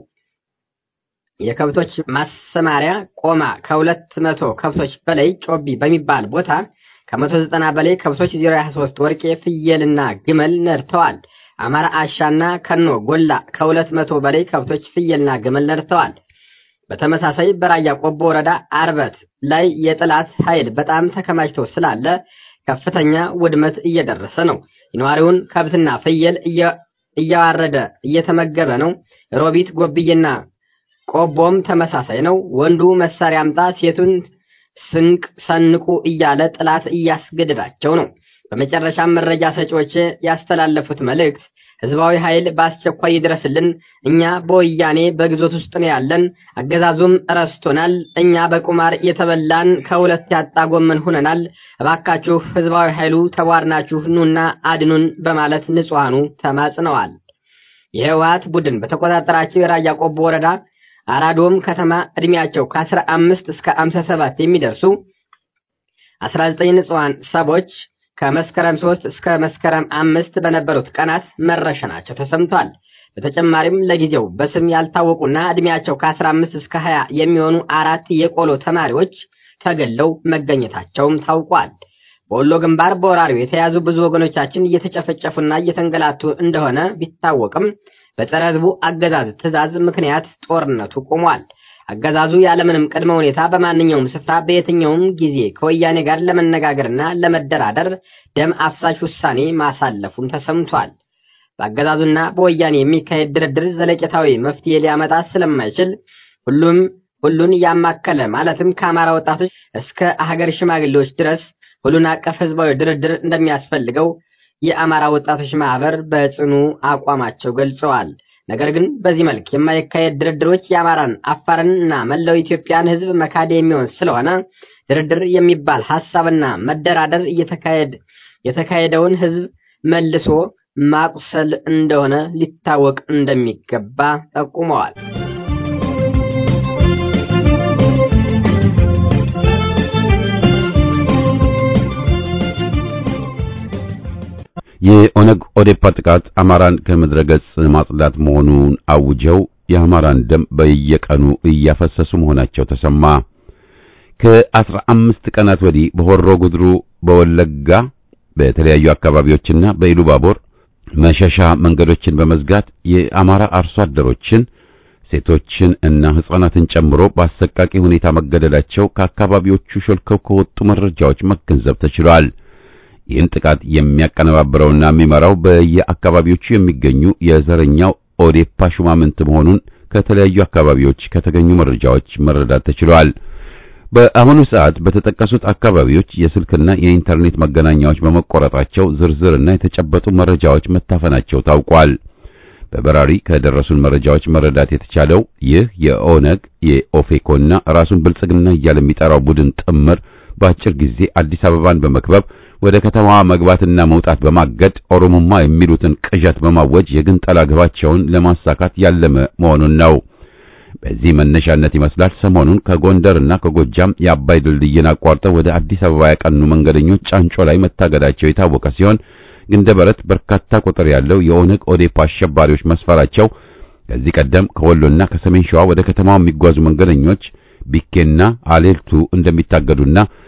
C: የከብቶች ማሰማሪያ ቆማ ከሁለት መቶ ከብቶች በላይ ጮቢ በሚባል ቦታ ከመቶ ዘጠና በላይ ከብቶች ዜሮ ሀያ ሶስት ወርቄ ፍየልና ግመል ነድተዋል። አማራ አሻና ከኖ ጎላ ከሁለት መቶ በላይ ከብቶች ፍየልና ግመል ነድተዋል። በተመሳሳይ በራያ ቆቦ ወረዳ አርበት ላይ የጠላት ኃይል በጣም ተከማችቶ ስላለ ከፍተኛ ውድመት እየደረሰ ነው። የነዋሪውን ከብትና ፍየል እያዋረደ እየተመገበ ነው። ሮቢት ጎብዬና ቆቦም ተመሳሳይ ነው። ወንዱ መሳሪያ አምጣ፣ ሴቱን ስንቅ ሰንቁ እያለ ጠላት እያስገደዳቸው ነው። በመጨረሻም መረጃ ሰጪዎች ያስተላለፉት መልእክት ህዝባዊ ኃይል በአስቸኳይ ይድረስልን። እኛ በወያኔ በግዞት ውስጥ ነው ያለን። አገዛዙም ረስቶናል። እኛ በቁማር የተበላን ከሁለት ያጣ ጎመን ሁነናል። እባካችሁ ህዝባዊ ኃይሉ ተቧርናችሁ ኑና አድኑን በማለት ንጹሐኑ ተማጽነዋል። የህወሓት ቡድን በተቆጣጠራቸው የራያ ቆቦ ወረዳ አራዶም ከተማ እድሜያቸው ከአስራ አምስት እስከ አምሳ ሰባት የሚደርሱ አስራ ዘጠኝ ንጹሐን ሰዎች ከመስከረም ሶስት እስከ መስከረም አምስት በነበሩት ቀናት መረሸናቸው ተሰምቷል። በተጨማሪም ለጊዜው በስም ያልታወቁና እድሜያቸው ከአስራ አምስት እስከ ሀያ የሚሆኑ አራት የቆሎ ተማሪዎች ተገለው መገኘታቸውም ታውቋል። በወሎ ግንባር በወራሪው የተያዙ ብዙ ወገኖቻችን እየተጨፈጨፉና እየተንገላቱ እንደሆነ ቢታወቅም በጸረ ህዝቡ አገዛዝ ትዕዛዝ ምክንያት ጦርነቱ ቆሟል። አገዛዙ ያለምንም ቅድመ ሁኔታ በማንኛውም ስፍራ በየትኛውም ጊዜ ከወያኔ ጋር ለመነጋገርና ለመደራደር ደም አፍሳሽ ውሳኔ ማሳለፉም ተሰምቷል። በአገዛዙና በወያኔ የሚካሄድ ድርድር ዘለቄታዊ መፍትሄ ሊያመጣ ስለማይችል ሁሉም ሁሉን ያማከለ ማለትም ከአማራ ወጣቶች እስከ ሀገር ሽማግሌዎች ድረስ ሁሉን አቀፍ ህዝባዊ ድርድር እንደሚያስፈልገው የአማራ ወጣቶች ማህበር በጽኑ አቋማቸው ገልጸዋል። ነገር ግን በዚህ መልክ የማይካሄድ ድርድሮች የአማራን አፋርን እና መላው ኢትዮጵያን ህዝብ መካድ የሚሆን ስለሆነ ድርድር የሚባል ሀሳብና መደራደር እየተካሄድ የተካሄደውን ህዝብ መልሶ ማቁሰል እንደሆነ ሊታወቅ እንደሚገባ ጠቁመዋል።
A: የኦነግ ኦዴፓ ጥቃት አማራን ከምድረ ገጽ ማጽዳት መሆኑን አውጀው የአማራን ደም በየቀኑ እያፈሰሱ መሆናቸው ተሰማ። ከአስራ አምስት ቀናት ወዲህ በሆሮ ጉድሩ፣ በወለጋ በተለያዩ አካባቢዎችና በኢሉባቦር መሸሻ መንገዶችን በመዝጋት የአማራ አርሶ አደሮችን ሴቶችን እና ሕፃናትን ጨምሮ በአሰቃቂ ሁኔታ መገደላቸው ከአካባቢዎቹ ሾልከው ከወጡ መረጃዎች መገንዘብ ተችሏል። ይህን ጥቃት የሚያቀነባብረውና የሚመራው በየአካባቢዎቹ የሚገኙ የዘረኛው ኦዴፓ ሹማምንት መሆኑን ከተለያዩ አካባቢዎች ከተገኙ መረጃዎች መረዳት ተችሏል። በአሁኑ ሰዓት በተጠቀሱት አካባቢዎች የስልክና የኢንተርኔት መገናኛዎች በመቆረጣቸው ዝርዝርና የተጨበጡ መረጃዎች መታፈናቸው ታውቋል። በበራሪ ከደረሱን መረጃዎች መረዳት የተቻለው ይህ የኦነግ የኦፌኮና ራሱን ብልጽግና እያለ የሚጠራው ቡድን ጥምር በአጭር ጊዜ አዲስ አበባን በመክበብ ወደ ከተማዋ መግባትና መውጣት በማገድ ኦሮሞማ የሚሉትን ቅዠት በማወጅ የግንጠላ ግባቸውን ለማሳካት ያለመ መሆኑን ነው። በዚህ መነሻነት ይመስላል ሰሞኑን ከጎንደርና ከጎጃም የአባይ ድልድይን አቋርጠው ወደ አዲስ አበባ ያቀኑ መንገደኞች ጫንጮ ላይ መታገዳቸው የታወቀ ሲሆን ግንደበረት በርካታ ቁጥር ያለው የኦነግ ኦዴፓ አሸባሪዎች መስፈራቸው ከዚህ ቀደም ከወሎና ከሰሜን ሸዋ ወደ ከተማው የሚጓዙ መንገደኞች ቢኬና አሌልቱ እንደሚታገዱና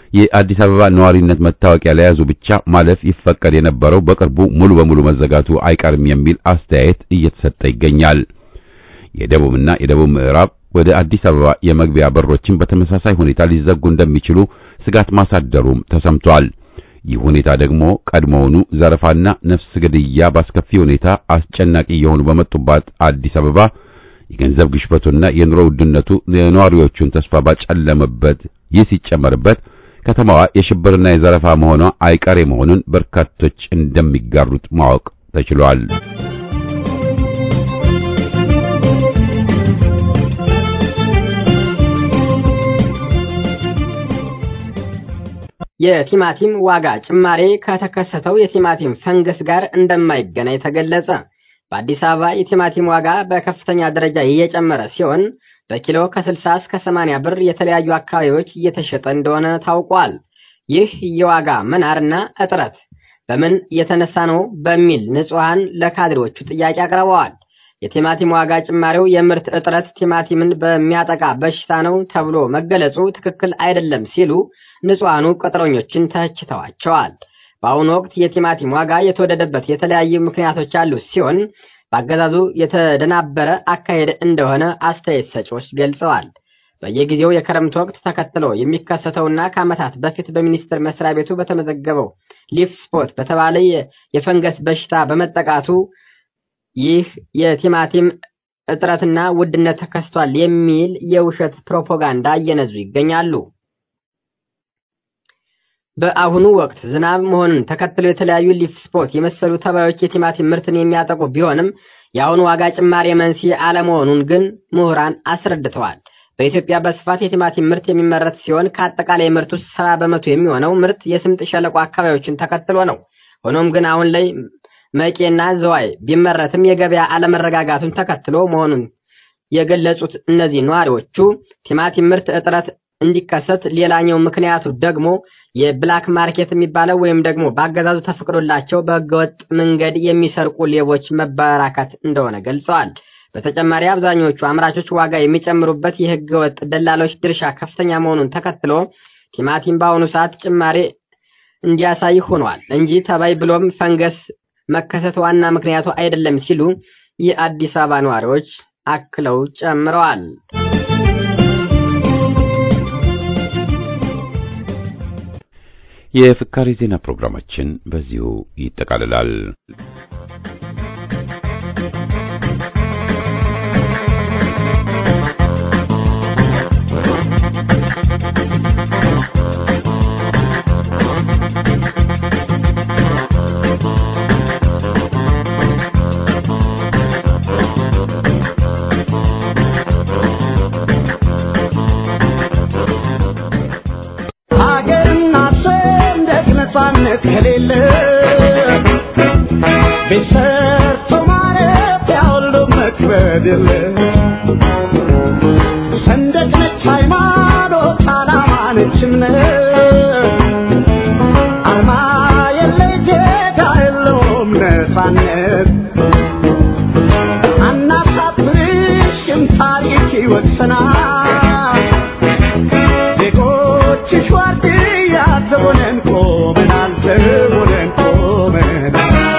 A: የአዲስ አበባ ነዋሪነት መታወቂያ ለያዙ ብቻ ማለፍ ይፈቀድ የነበረው በቅርቡ ሙሉ በሙሉ መዘጋቱ አይቀርም የሚል አስተያየት እየተሰጠ ይገኛል። የደቡብና የደቡብ ምዕራብ ወደ አዲስ አበባ የመግቢያ በሮችን በተመሳሳይ ሁኔታ ሊዘጉ እንደሚችሉ ስጋት ማሳደሩም ተሰምቷል። ይህ ሁኔታ ደግሞ ቀድሞውኑ ዘረፋና ነፍስ ግድያ በአስከፊ ሁኔታ አስጨናቂ የሆኑ በመጡባት አዲስ አበባ የገንዘብ ግሽበቱና የኑሮ ውድነቱ የነዋሪዎቹን ተስፋ ባጨለመበት ይህ ሲጨመርበት ከተማዋ የሽብርና የዘረፋ መሆኗ አይቀሬ መሆኑን በርካቶች እንደሚጋሩት ማወቅ ተችሏል።
C: የቲማቲም ዋጋ ጭማሬ ከተከሰተው የቲማቲም ፈንገስ ጋር እንደማይገናኝ ተገለጸ። በአዲስ አበባ የቲማቲም ዋጋ በከፍተኛ ደረጃ እየጨመረ ሲሆን በኪሎ ከ60 እስከ 80 ብር የተለያዩ አካባቢዎች እየተሸጠ እንደሆነ ታውቋል። ይህ የዋጋ መናርና እጥረት በምን የተነሳ ነው በሚል ንጹሐን ለካድሬዎቹ ጥያቄ አቅርበዋል። የቲማቲም ዋጋ ጭማሪው የምርት እጥረት ቲማቲምን በሚያጠቃ በሽታ ነው ተብሎ መገለጹ ትክክል አይደለም ሲሉ ንጹሐኑ ቅጥረኞችን ተችተዋቸዋል። በአሁኑ ወቅት የቲማቲም ዋጋ የተወደደበት የተለያዩ ምክንያቶች ያሉት ሲሆን በአገዛዙ የተደናበረ አካሄድ እንደሆነ አስተያየት ሰጪዎች ገልጸዋል። በየጊዜው የክረምት ወቅት ተከትሎ የሚከሰተውና ከዓመታት በፊት በሚኒስቴር መስሪያ ቤቱ በተመዘገበው ሊፍ ስፖት በተባለ የፈንገስ በሽታ በመጠቃቱ ይህ የቲማቲም እጥረትና ውድነት ተከስቷል የሚል የውሸት ፕሮፓጋንዳ እየነዙ ይገኛሉ። በአሁኑ ወቅት ዝናብ መሆኑን ተከትሎ የተለያዩ ሊፍ ስፖት የመሰሉ ተባዮች የቲማቲም ምርትን የሚያጠቁ ቢሆንም የአሁኑ ዋጋ ጭማሪ መንስኤ አለመሆኑን ግን ምሁራን አስረድተዋል። በኢትዮጵያ በስፋት የቲማቲም ምርት የሚመረት ሲሆን ከአጠቃላይ ምርት ውስጥ ሰባ በመቶ የሚሆነው ምርት የስምጥ ሸለቆ አካባቢዎችን ተከትሎ ነው። ሆኖም ግን አሁን ላይ መቄና ዘዋይ ቢመረትም የገበያ አለመረጋጋቱን ተከትሎ መሆኑን የገለጹት እነዚህ ነዋሪዎቹ ቲማቲም ምርት እጥረት እንዲከሰት ሌላኛው ምክንያቱ ደግሞ የብላክ ማርኬት የሚባለው ወይም ደግሞ በአገዛዙ ተፈቅዶላቸው በህገወጥ መንገድ የሚሰርቁ ሌቦች መበራከት እንደሆነ ገልጸዋል። በተጨማሪ አብዛኞቹ አምራቾች ዋጋ የሚጨምሩበት የህገወጥ ደላሎች ድርሻ ከፍተኛ መሆኑን ተከትሎ ቲማቲም በአሁኑ ሰዓት ጭማሬ እንዲያሳይ ሆኗል እንጂ ተባይ ብሎም ፈንገስ መከሰት ዋና ምክንያቱ አይደለም ሲሉ የአዲስ አበባ ነዋሪዎች አክለው ጨምረዋል።
A: የፍካሬ ዜና ፕሮግራማችን በዚሁ ይጠቃልላል።
B: ሀገርና ሰንደቅ ነፃነት ከሌለ ቤት ሰርቶ ማረፊያ ሁሉ መክበድ የለ ሰንደቅ ነች ሃይማኖት፣ ዓላማ ነች እምነት አርማ የለ ጌታ የለውም ነፃነት አናሳፍርሽም ታሪክ ይወቅሰናል ዜጎችሽ ዋርድያ ዘቦነን ቆመናል ዘቦነን ቆመናል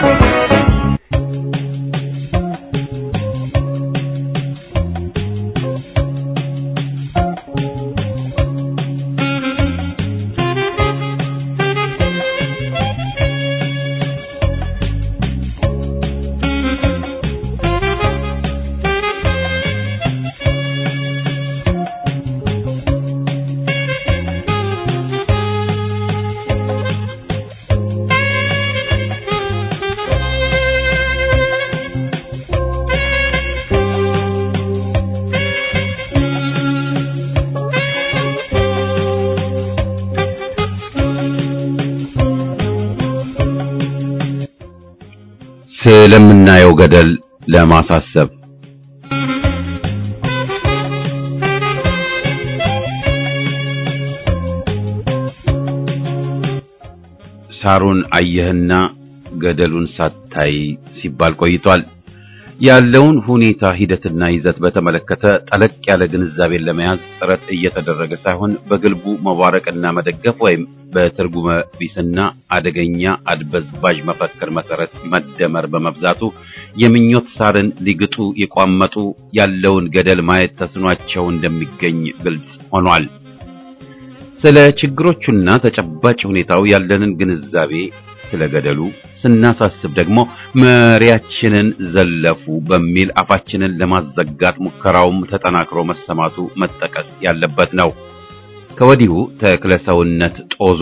A: ስለምናየው ገደል ለማሳሰብ ሳሩን አየህና ገደሉን ሳታይ ሲባል ቆይቷል። ያለውን ሁኔታ ሂደትና ይዘት በተመለከተ ጠለቅ ያለ ግንዛቤን ለመያዝ ጥረት እየተደረገ ሳይሆን በግልቡ መባረቅና መደገፍ ወይም በትርጉመ ቢስና አደገኛ አድበዝባዥ መፈክር መሰረት መደመር በመብዛቱ የምኞት ሳርን ሊግጡ የቋመጡ ያለውን ገደል ማየት ተስኗቸው እንደሚገኝ ግልጽ ሆኗል። ስለ ችግሮቹና ተጨባጭ ሁኔታው ያለንን ግንዛቤ ስለ ገደሉ ስናሳስብ ደግሞ መሪያችንን ዘለፉ በሚል አፋችንን ለማዘጋት ሙከራውም ተጠናክሮ መሰማቱ መጠቀስ ያለበት ነው። ከወዲሁ ተክለሰውነት ጦዞ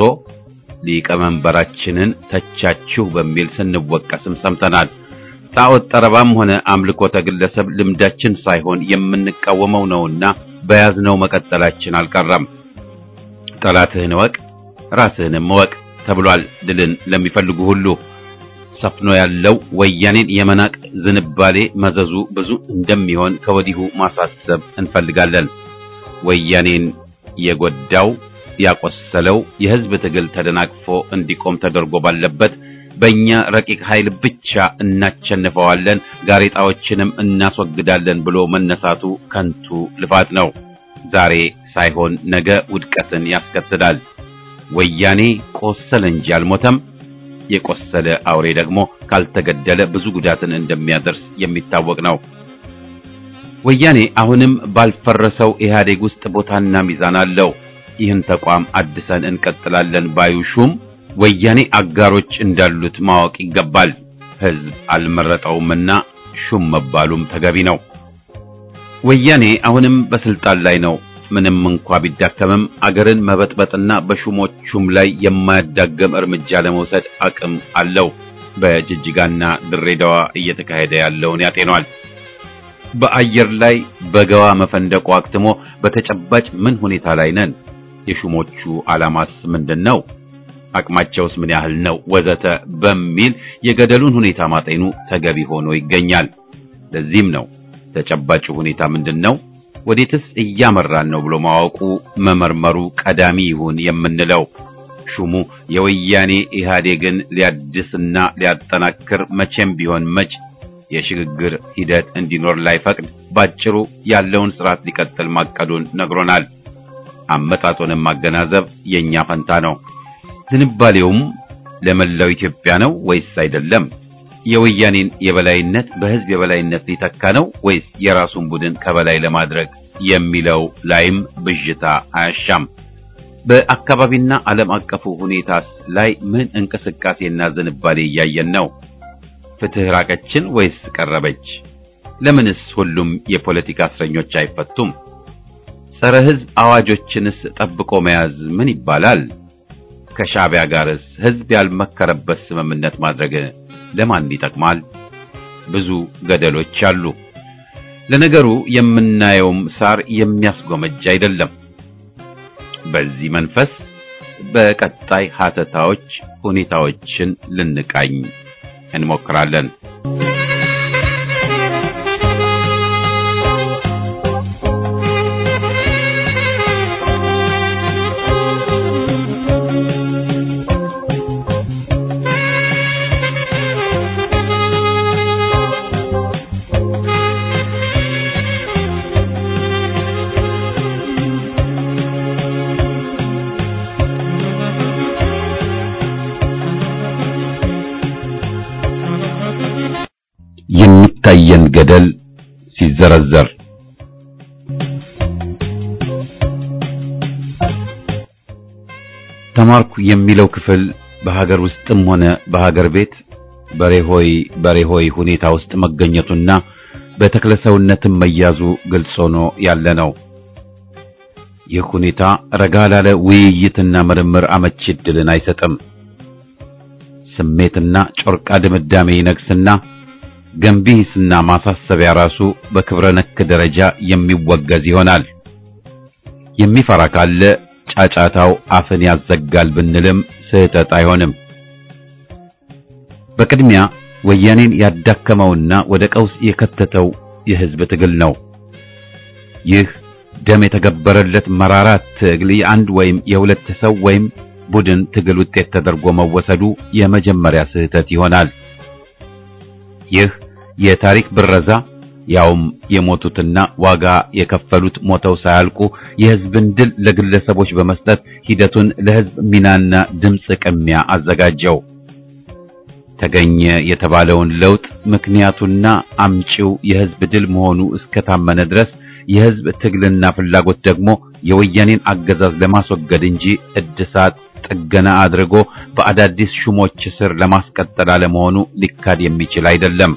A: ሊቀመንበራችንን ተቻችሁ በሚል ስንወቀስም ሰምተናል። ጣዖት ጠረባም ሆነ አምልኮተ ግለሰብ ልምዳችን ሳይሆን የምንቃወመው ነውና በያዝነው መቀጠላችን አልቀረም። ጠላትህን እወቅ ራስህንም እወቅ ተብሏል። ድልን ለሚፈልጉ ሁሉ ሰፍኖ ያለው ወያኔን የመናቅ ዝንባሌ መዘዙ ብዙ እንደሚሆን ከወዲሁ ማሳሰብ እንፈልጋለን። ወያኔን የጎዳው ያቆሰለው የህዝብ ትግል ተደናቅፎ እንዲቆም ተደርጎ ባለበት በእኛ ረቂቅ ኃይል ብቻ እናቸንፈዋለን፣ ጋሬጣዎችንም እናስወግዳለን ብሎ መነሳቱ ከንቱ ልፋት ነው። ዛሬ ሳይሆን ነገ ውድቀትን ያስከትላል። ወያኔ ቆሰለ እንጂ አልሞተም። የቆሰለ አውሬ ደግሞ ካልተገደለ ብዙ ጉዳትን እንደሚያደርስ የሚታወቅ ነው። ወያኔ አሁንም ባልፈረሰው ኢህአዴግ ውስጥ ቦታና ሚዛን አለው። ይህን ተቋም አድሰን እንቀጥላለን ባዩ ሹም ወያኔ አጋሮች እንዳሉት ማወቅ ይገባል። ህዝብ አልመረጠውምና ሹም መባሉም ተገቢ ነው። ወያኔ አሁንም በስልጣን ላይ ነው። ምንም እንኳ ቢዳከምም አገርን መበጥበጥና በሹሞቹም ላይ የማያዳገም እርምጃ ለመውሰድ አቅም አለው። በጅጅጋና ድሬዳዋ እየተካሄደ ያለውን ያጤኗል። በአየር ላይ በገዋ መፈንደቁ አክትሞ በተጨባጭ ምን ሁኔታ ላይ ነን? የሹሞቹ ዓላማስ ምንድን ነው? አቅማቸውስ ምን ያህል ነው? ወዘተ በሚል የገደሉን ሁኔታ ማጤኑ ተገቢ ሆኖ ይገኛል። ለዚህም ነው ተጨባጭ ሁኔታ ምንድን ነው ወዴትስ እያመራን ነው ብሎ ማወቁ መመርመሩ ቀዳሚ ይሁን የምንለው። ሹሙ የወያኔ ኢህአዴግን ሊያድስና ሊያጠናክር መቼም ቢሆን መች የሽግግር ሂደት እንዲኖር ላይፈቅድ ባጭሩ ያለውን ስርዓት ሊቀጥል ማቀዱን ነግሮናል። አመጣጡንም ማገናዘብ የኛ ፈንታ ነው። ዝንባሌውም ለመላው ኢትዮጵያ ነው ወይስ አይደለም? የወያኔን የበላይነት በህዝብ የበላይነት ሊተካ ነው ወይስ የራሱን ቡድን ከበላይ ለማድረግ የሚለው ላይም ብዥታ አያሻም። በአካባቢና ዓለም አቀፉ ሁኔታስ ላይ ምን እንቅስቃሴና ዝንባሌ እያየን ነው? ፍትህ ራቀችን ወይስ ቀረበች? ለምንስ ሁሉም የፖለቲካ እስረኞች አይፈቱም? ጸረ ህዝብ አዋጆችንስ ጠብቆ መያዝ ምን ይባላል? ከሻዕቢያ ጋርስ ህዝብ ያልመከረበት ስምምነት ማድረግ ለማን ይጠቅማል? ብዙ ገደሎች አሉ። ለነገሩ የምናየውም ሳር የሚያስጎመጅ አይደለም። በዚህ መንፈስ በቀጣይ ሀተታዎች ሁኔታዎችን ልንቃኝ እንሞክራለን። የሚታየን ገደል ሲዘረዘር ተማርኩ የሚለው ክፍል በሀገር ውስጥም ሆነ በሀገር ቤት በሬሆይ በሬሆይ ሁኔታ ውስጥ መገኘቱና በተክለሰውነትም መያዙ ግልጽ ሆኖ ያለ ነው። ይህ ሁኔታ ረጋ ላለ ውይይትና ምርምር አመቺ ዕድልን አይሰጥም። ስሜትና ጮርቃ ድምዳሜ ይነግስና ገንቢ ሂስና ማሳሰቢያ ራሱ በክብረ ነክ ደረጃ የሚወገዝ ይሆናል። የሚፈራ ካለ ጫጫታው አፍን ያዘጋል ብንልም ስህተት አይሆንም። በቅድሚያ ወያኔን ያዳከመውና ወደ ቀውስ የከተተው የህዝብ ትግል ነው። ይህ ደም የተገበረለት መራራ ትግል የአንድ ወይም የሁለት ሰው ወይም ቡድን ትግል ውጤት ተደርጎ መወሰዱ የመጀመሪያ ስህተት ይሆናል። ይህ የታሪክ ብረዛ ያውም የሞቱትና ዋጋ የከፈሉት ሞተው ሳያልቁ የህዝብን ድል ለግለሰቦች በመስጠት ሂደቱን ለህዝብ ሚናና ድምፅ ቅሚያ አዘጋጀው። ተገኘ የተባለውን ለውጥ ምክንያቱና አምጪው የህዝብ ድል መሆኑ እስከታመነ ድረስ የህዝብ ትግልና ፍላጎት ደግሞ የወያኔን አገዛዝ ለማስወገድ እንጂ እድሳት ጥገና አድርጎ በአዳዲስ ሹሞች ስር ለማስቀጠል አለመሆኑ ሊካድ የሚችል አይደለም።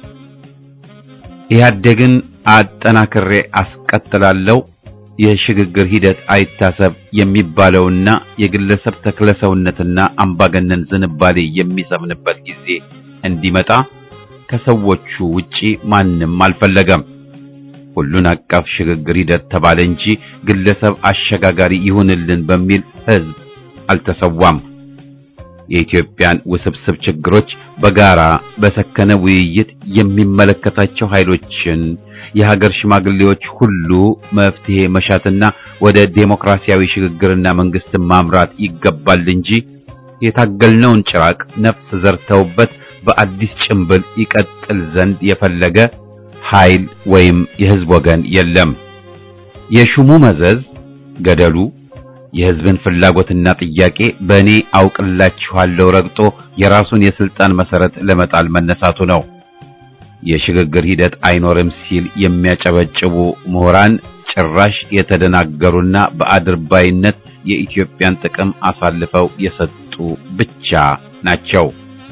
A: ኢህአዴግን አጠናክሬ አስቀጥላለሁ፣ የሽግግር ሂደት አይታሰብ የሚባለውና የግለሰብ ተክለሰውነትና አምባገነን ዝንባሌ የሚሰምንበት ጊዜ እንዲመጣ ከሰዎቹ ውጪ ማንም አልፈለገም። ሁሉን አቀፍ ሽግግር ሂደት ተባለ እንጂ ግለሰብ አሸጋጋሪ ይሁንልን በሚል ህዝብ አልተሰዋም። የኢትዮጵያን ውስብስብ ችግሮች በጋራ በሰከነ ውይይት የሚመለከታቸው ኃይሎችን የሀገር ሽማግሌዎች ሁሉ መፍትሄ መሻትና ወደ ዴሞክራሲያዊ ሽግግርና መንግስትን ማምራት ይገባል እንጂ የታገልነውን ጭራቅ ነፍስ ዘርተውበት በአዲስ ጭንብል ይቀጥል ዘንድ የፈለገ ኃይል ወይም የህዝብ ወገን የለም። የሹሙ መዘዝ ገደሉ የህዝብን ፍላጎትና ጥያቄ በእኔ አውቅላችኋለሁ ረግጦ የራሱን የስልጣን መሰረት ለመጣል መነሳቱ ነው። የሽግግር ሂደት አይኖርም ሲል የሚያጨበጭቡ ምሁራን ጭራሽ የተደናገሩና በአድርባይነት የኢትዮጵያን ጥቅም አሳልፈው የሰጡ ብቻ ናቸው።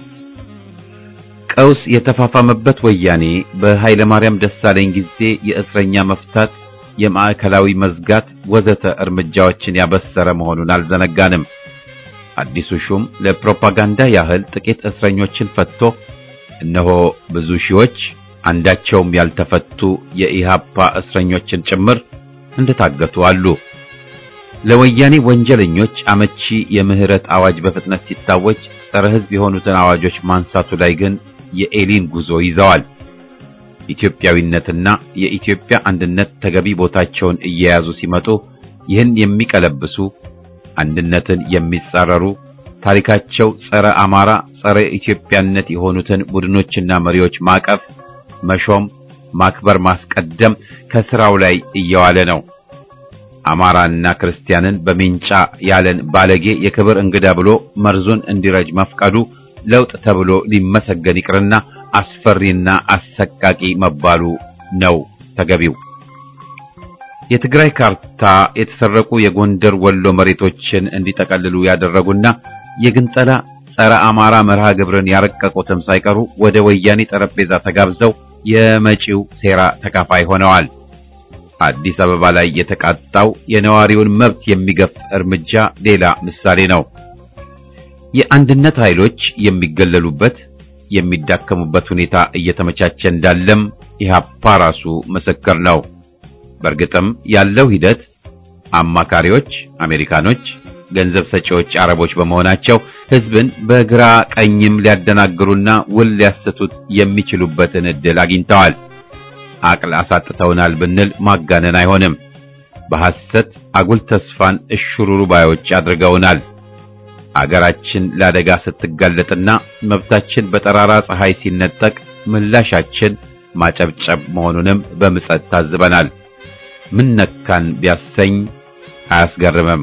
A: ቀውስ የተፋፋመበት ወያኔ በኃይለ ማርያም ደሳለኝ ጊዜ የእስረኛ መፍታት፣ የማዕከላዊ መዝጋት ወዘተ እርምጃዎችን ያበሰረ መሆኑን አልዘነጋንም። አዲሱ ሹም ለፕሮፓጋንዳ ያህል ጥቂት እስረኞችን ፈትቶ እነሆ ብዙ ሺዎች አንዳቸውም ያልተፈቱ የኢሃፓ እስረኞችን ጭምር እንደታገቱ አሉ። ለወያኔ ወንጀለኞች አመቺ የምህረት አዋጅ በፍጥነት ሲታወጅ ጸረ ሕዝብ የሆኑትን አዋጆች ማንሳቱ ላይ ግን የኤሊን ጉዞ ይዘዋል። ኢትዮጵያዊነትና የኢትዮጵያ አንድነት ተገቢ ቦታቸውን እየያዙ ሲመጡ ይህን የሚቀለብሱ አንድነትን የሚጻረሩ ታሪካቸው ጸረ አማራ፣ ጸረ ኢትዮጵያነት የሆኑትን ቡድኖችና መሪዎች ማቀፍ፣ መሾም፣ ማክበር፣ ማስቀደም ከስራው ላይ እየዋለ ነው። አማራና ክርስቲያንን በሚንጫ ያለን ባለጌ የክብር እንግዳ ብሎ መርዙን እንዲረጅ መፍቀዱ ለውጥ ተብሎ ሊመሰገን ይቅርና አስፈሪና አሰቃቂ መባሉ ነው ተገቢው። የትግራይ ካርታ የተሰረቁ የጎንደር ወሎ መሬቶችን እንዲጠቀልሉ ያደረጉና የግንጠላ ጸረ አማራ መርሃ ግብርን ያረቀቁትም ሳይቀሩ ወደ ወያኔ ጠረጴዛ ተጋብዘው የመጪው ሴራ ተካፋይ ሆነዋል። አዲስ አበባ ላይ የተቃጣው የነዋሪውን መብት የሚገፍ እርምጃ ሌላ ምሳሌ ነው። የአንድነት ኃይሎች የሚገለሉበት የሚዳከሙበት ሁኔታ እየተመቻቸ እንዳለም ኢህአፓ ራሱ ምስክር ነው። በእርግጥም ያለው ሂደት አማካሪዎች አሜሪካኖች፣ ገንዘብ ሰጪዎች አረቦች በመሆናቸው ህዝብን በግራ ቀኝም ሊያደናግሩና ውል ሊያሰቱት የሚችሉበትን ዕድል አግኝተዋል። አቅል አሳጥተውናል ብንል ማጋነን አይሆንም። በሐሰት አጉል ተስፋን እሽሩሩ ባዮች አድርገውናል። አገራችን ለአደጋ ስትጋለጥና መብታችን በጠራራ ፀሐይ ሲነጠቅ ምላሻችን ማጨብጨብ መሆኑንም በምጸት ታዝበናል። ምን ነካን ቢያሰኝ አያስገርምም።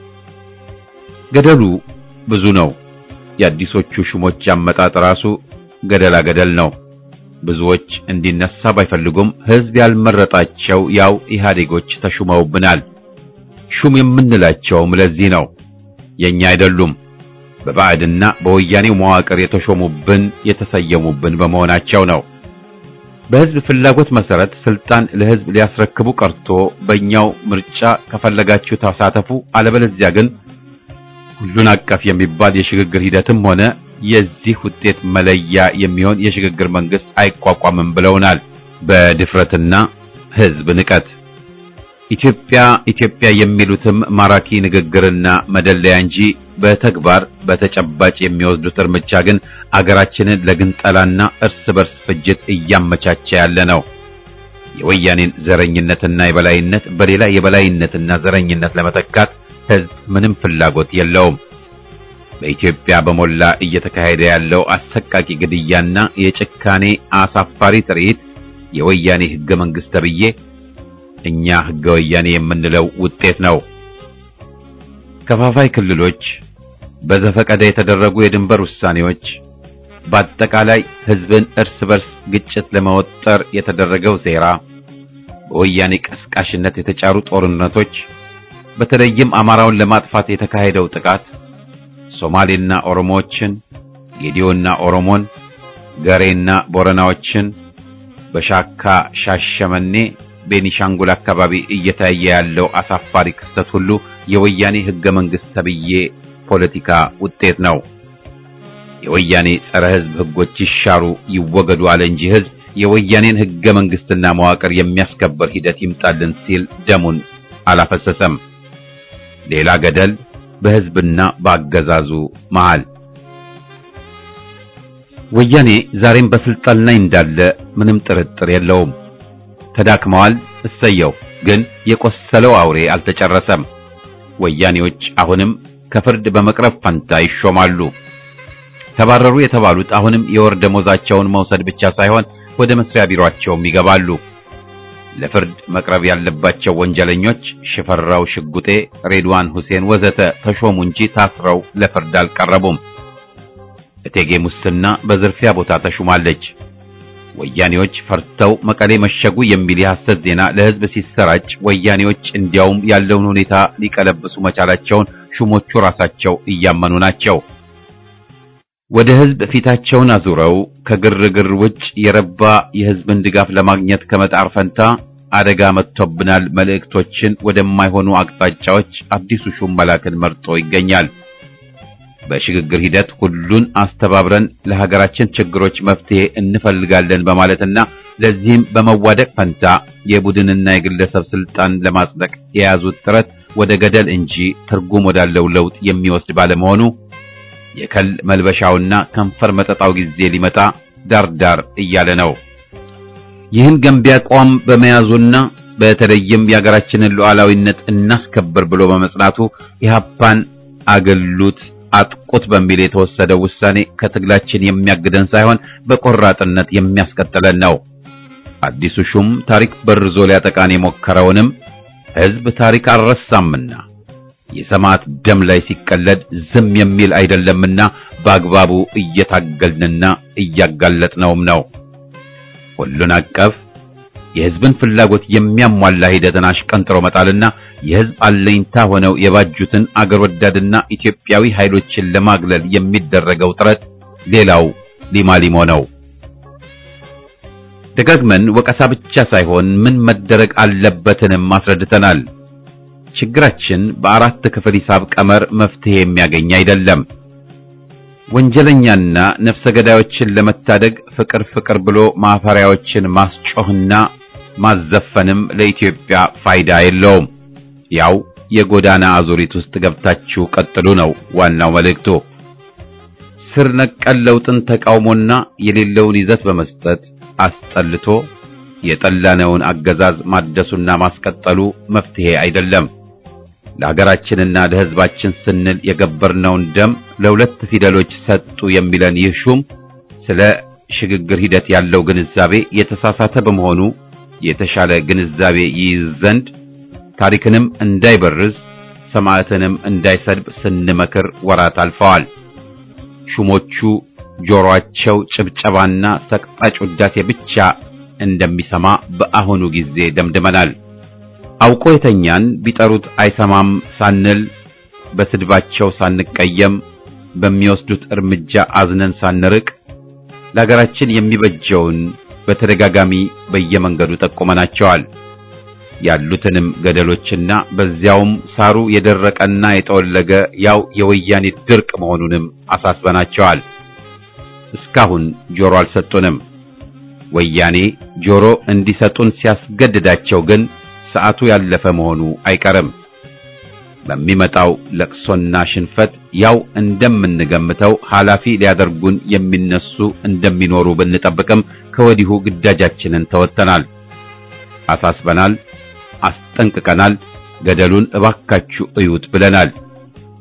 A: ገደሉ ብዙ ነው። የአዲሶቹ ሹሞች አመጣጥ ራሱ ገደላ ገደል ነው። ብዙዎች እንዲነሳ ባይፈልጉም ህዝብ ያልመረጣቸው ያው ኢህአዴጎች ተሹመውብናል። ሹም የምንላቸውም ለዚህ ነው። የኛ አይደሉም። በባዕድና በወያኔው መዋቅር የተሾሙብን የተሰየሙብን በመሆናቸው ነው። በህዝብ ፍላጎት መሰረት ስልጣን ለህዝብ ሊያስረክቡ ቀርቶ በእኛው ምርጫ ከፈለጋችሁ ተሳተፉ፣ አለበለዚያ ግን ሁሉን አቀፍ የሚባል የሽግግር ሂደትም ሆነ የዚህ ውጤት መለያ የሚሆን የሽግግር መንግስት አይቋቋምም ብለውናል። በድፍረትና ህዝብ ንቀት ኢትዮጵያ ኢትዮጵያ የሚሉትም ማራኪ ንግግርና መደለያ እንጂ በተግባር በተጨባጭ የሚወስዱት እርምጃ ግን አገራችንን ለግንጠላና እርስ በርስ ፍጅት እያመቻቸ ያለ ነው። የወያኔን ዘረኝነትና የበላይነት በሌላ የበላይነትና ዘረኝነት ለመተካት ህዝብ ምንም ፍላጎት የለውም። በኢትዮጵያ በሞላ እየተካሄደ ያለው አሰቃቂ ግድያና የጭካኔ አሳፋሪ ትርኢት የወያኔ ህገ መንግስት ተብዬ እኛ ህገ ወያኔ የምንለው ውጤት ነው። ከፋፋይ ክልሎች፣ በዘፈቀደ የተደረጉ የድንበር ውሳኔዎች፣ በአጠቃላይ ህዝብን እርስ በርስ ግጭት ለመወጠር የተደረገው ሴራ፣ በወያኔ ቀስቃሽነት የተጫሩ ጦርነቶች፣ በተለይም አማራውን ለማጥፋት የተካሄደው ጥቃት ሶማሌና ኦሮሞዎችን፣ ጌዲዮና ኦሮሞን፣ ገሬና ቦረናዎችን በሻካ ሻሸመኔ፣ ቤኒሻንጉል አካባቢ እየታየ ያለው አሳፋሪ ክስተት ሁሉ የወያኔ ህገ መንግስት ተብዬ ፖለቲካ ውጤት ነው። የወያኔ ጸረ ህዝብ ህጎች ይሻሩ ይወገዱ አለ እንጂ ህዝብ የወያኔን ህገ መንግስትና መዋቅር የሚያስከበር ሂደት ይምጣልን ሲል ደሙን አላፈሰሰም። ሌላ ገደል በህዝብና በአገዛዙ መሃል። ወያኔ ዛሬም በስልጣን ላይ እንዳለ ምንም ጥርጥር የለውም። ተዳክመዋል፣ እሰየው። ግን የቆሰለው አውሬ አልተጨረሰም። ወያኔዎች አሁንም ከፍርድ በመቅረብ ፈንታ ይሾማሉ። ተባረሩ የተባሉት አሁንም የወር ደሞዛቸውን መውሰድ ብቻ ሳይሆን ወደ መስሪያ ቢሮአቸውም ይገባሉ። ለፍርድ መቅረብ ያለባቸው ወንጀለኞች ሽፈራው ሽጉጤ፣ ሬድዋን ሁሴን ወዘተ ተሾሙ እንጂ ታስረው ለፍርድ አልቀረቡም። እቴጌ ሙስና በዝርፊያ ቦታ ተሹማለች። ወያኔዎች ፈርተው መቀሌ መሸጉ የሚል የሐሰት ዜና ለህዝብ ሲሰራጭ ወያኔዎች እንዲያውም ያለውን ሁኔታ ሊቀለብሱ መቻላቸውን ሹሞቹ ራሳቸው እያመኑ ናቸው። ወደ ህዝብ ፊታቸውን አዙረው ከግርግር ውጭ የረባ የህዝብን ድጋፍ ለማግኘት ከመጣር ፈንታ አደጋ መጥቶብናል መልእክቶችን ወደማይሆኑ አቅጣጫዎች አዲሱ ሹም መላክን መርጦ ይገኛል። በሽግግር ሂደት ሁሉን አስተባብረን ለሀገራችን ችግሮች መፍትሄ እንፈልጋለን በማለትና ለዚህም በመዋደቅ ፈንታ የቡድንና የግለሰብ ስልጣን ለማጽደቅ የያዙት ጥረት ወደ ገደል እንጂ ትርጉም ወዳለው ለውጥ የሚወስድ ባለመሆኑ የከል መልበሻውና ከንፈር መጠጣው ጊዜ ሊመጣ ዳርዳር እያለ ነው። ይህን ገንቢ አቋም በመያዙና በተለይም የሀገራችንን ሉዓላዊነት እናስከብር ብሎ በመጽናቱ ኢህአፓን አገሉት አጥቁት በሚል የተወሰደው ውሳኔ ከትግላችን የሚያግደን ሳይሆን በቆራጥነት የሚያስቀጥለን ነው። አዲሱ ሹም ታሪክ በርዞ ሊያጠቃን የሞከረውንም ህዝብ ታሪክ አልረሳምና የሰማዕት ደም ላይ ሲቀለድ ዝም የሚል አይደለምና በአግባቡ እየታገልንና እያጋለጥነውም ነው። ሁሉን አቀፍ የህዝብን ፍላጎት የሚያሟላ ሂደትን አሽቀንጥሮ መጣልና የህዝብ አለኝታ ሆነው የባጁትን አገር ወዳድና ኢትዮጵያዊ ኃይሎችን ለማግለል የሚደረገው ጥረት ሌላው ሊማሊሞ ነው። ደጋግመን ወቀሳ ብቻ ሳይሆን ምን መደረግ አለበትንም አስረድተናል። ችግራችን በአራት ክፍል ሂሳብ ቀመር መፍትሄ የሚያገኝ አይደለም። ወንጀለኛና ነፍሰ ገዳዮችን ለመታደግ ፍቅር ፍቅር ብሎ ማፈሪያዎችን ማስጮህና ማዘፈንም ለኢትዮጵያ ፋይዳ የለውም። ያው የጎዳና አዙሪት ውስጥ ገብታችሁ ቀጥሉ ነው ዋናው መልእክቱ። ስር ነቀል ለውጥን ተቃውሞና የሌለውን ይዘት በመስጠት አስጠልቶ የጠላነውን አገዛዝ ማደሱና ማስቀጠሉ መፍትሄ አይደለም። ለሀገራችንና ለሕዝባችን ስንል የገበርነውን ደም ለሁለት ፊደሎች ሰጡ የሚለን ይህ ሹም ስለ ሽግግር ሂደት ያለው ግንዛቤ የተሳሳተ በመሆኑ የተሻለ ግንዛቤ ይይዝ ዘንድ ታሪክንም እንዳይበርዝ ሰማዕትንም እንዳይሰድብ ስንመክር ወራት አልፈዋል። ሹሞቹ ጆሮአቸው ጭብጨባና ሰቅጣጭ ውዳሴ ብቻ እንደሚሰማ በአሁኑ ጊዜ ደምድመናል። አውቆ የተኛን ቢጠሩት አይሰማም ሳንል በስድባቸው ሳንቀየም በሚወስዱት እርምጃ አዝነን ሳንርቅ ለሀገራችን የሚበጀውን በተደጋጋሚ በየመንገዱ ጠቁመናቸዋል። ያሉትንም ገደሎችና በዚያውም ሳሩ የደረቀና የጠወለገ ያው የወያኔ ድርቅ መሆኑንም አሳስበናቸዋል። እስካሁን ጆሮ አልሰጡንም። ወያኔ ጆሮ እንዲሰጡን ሲያስገድዳቸው ግን ሰዓቱ ያለፈ መሆኑ አይቀርም። በሚመጣው ለቅሶና ሽንፈት ያው እንደምንገምተው ኃላፊ ሊያደርጉን የሚነሱ እንደሚኖሩ ብንጠብቅም ከወዲሁ ግዳጃችንን ተወጥተናል፣ አሳስበናል፣ አስጠንቅቀናል። ገደሉን እባካችሁ እዩት ብለናል።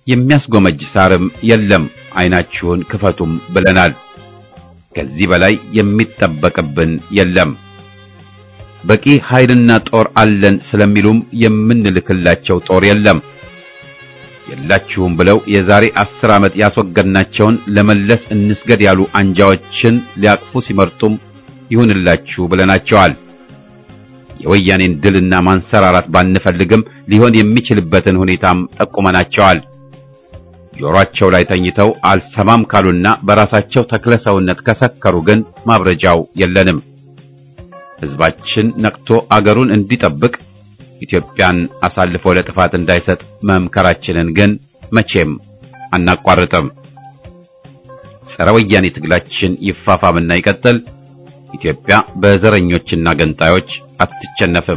A: የሚያስጎመጅ ሳርም የለም፣ አይናችሁን ክፈቱም ብለናል። ከዚህ በላይ የሚጠበቅብን የለም። በቂ ኃይልና ጦር አለን ስለሚሉም የምንልክላቸው ጦር የለም። የላችሁም ብለው የዛሬ አስር ዓመት ያስወገድናቸውን ለመለስ እንስገድ ያሉ አንጃዎችን ሊያቅፉ ሲመርጡም ይሁንላችሁ ብለናቸዋል። የወያኔን ድልና ማንሰራራት ባንፈልግም ሊሆን የሚችልበትን ሁኔታም ጠቁመናቸዋል። ጆሮአቸው ላይ ተኝተው አልሰማም ካሉና በራሳቸው ተክለ ሰውነት ከሰከሩ ግን ማብረጃው የለንም። ሕዝባችን ነቅቶ አገሩን እንዲጠብቅ ኢትዮጵያን አሳልፎ ለጥፋት እንዳይሰጥ መምከራችንን ግን መቼም አናቋርጥም። ጸረ ወያኔ ትግላችን ይፋፋምና ይቀጥል። ኢትዮጵያ በዘረኞችና ገንጣዮች አትቸነፍም።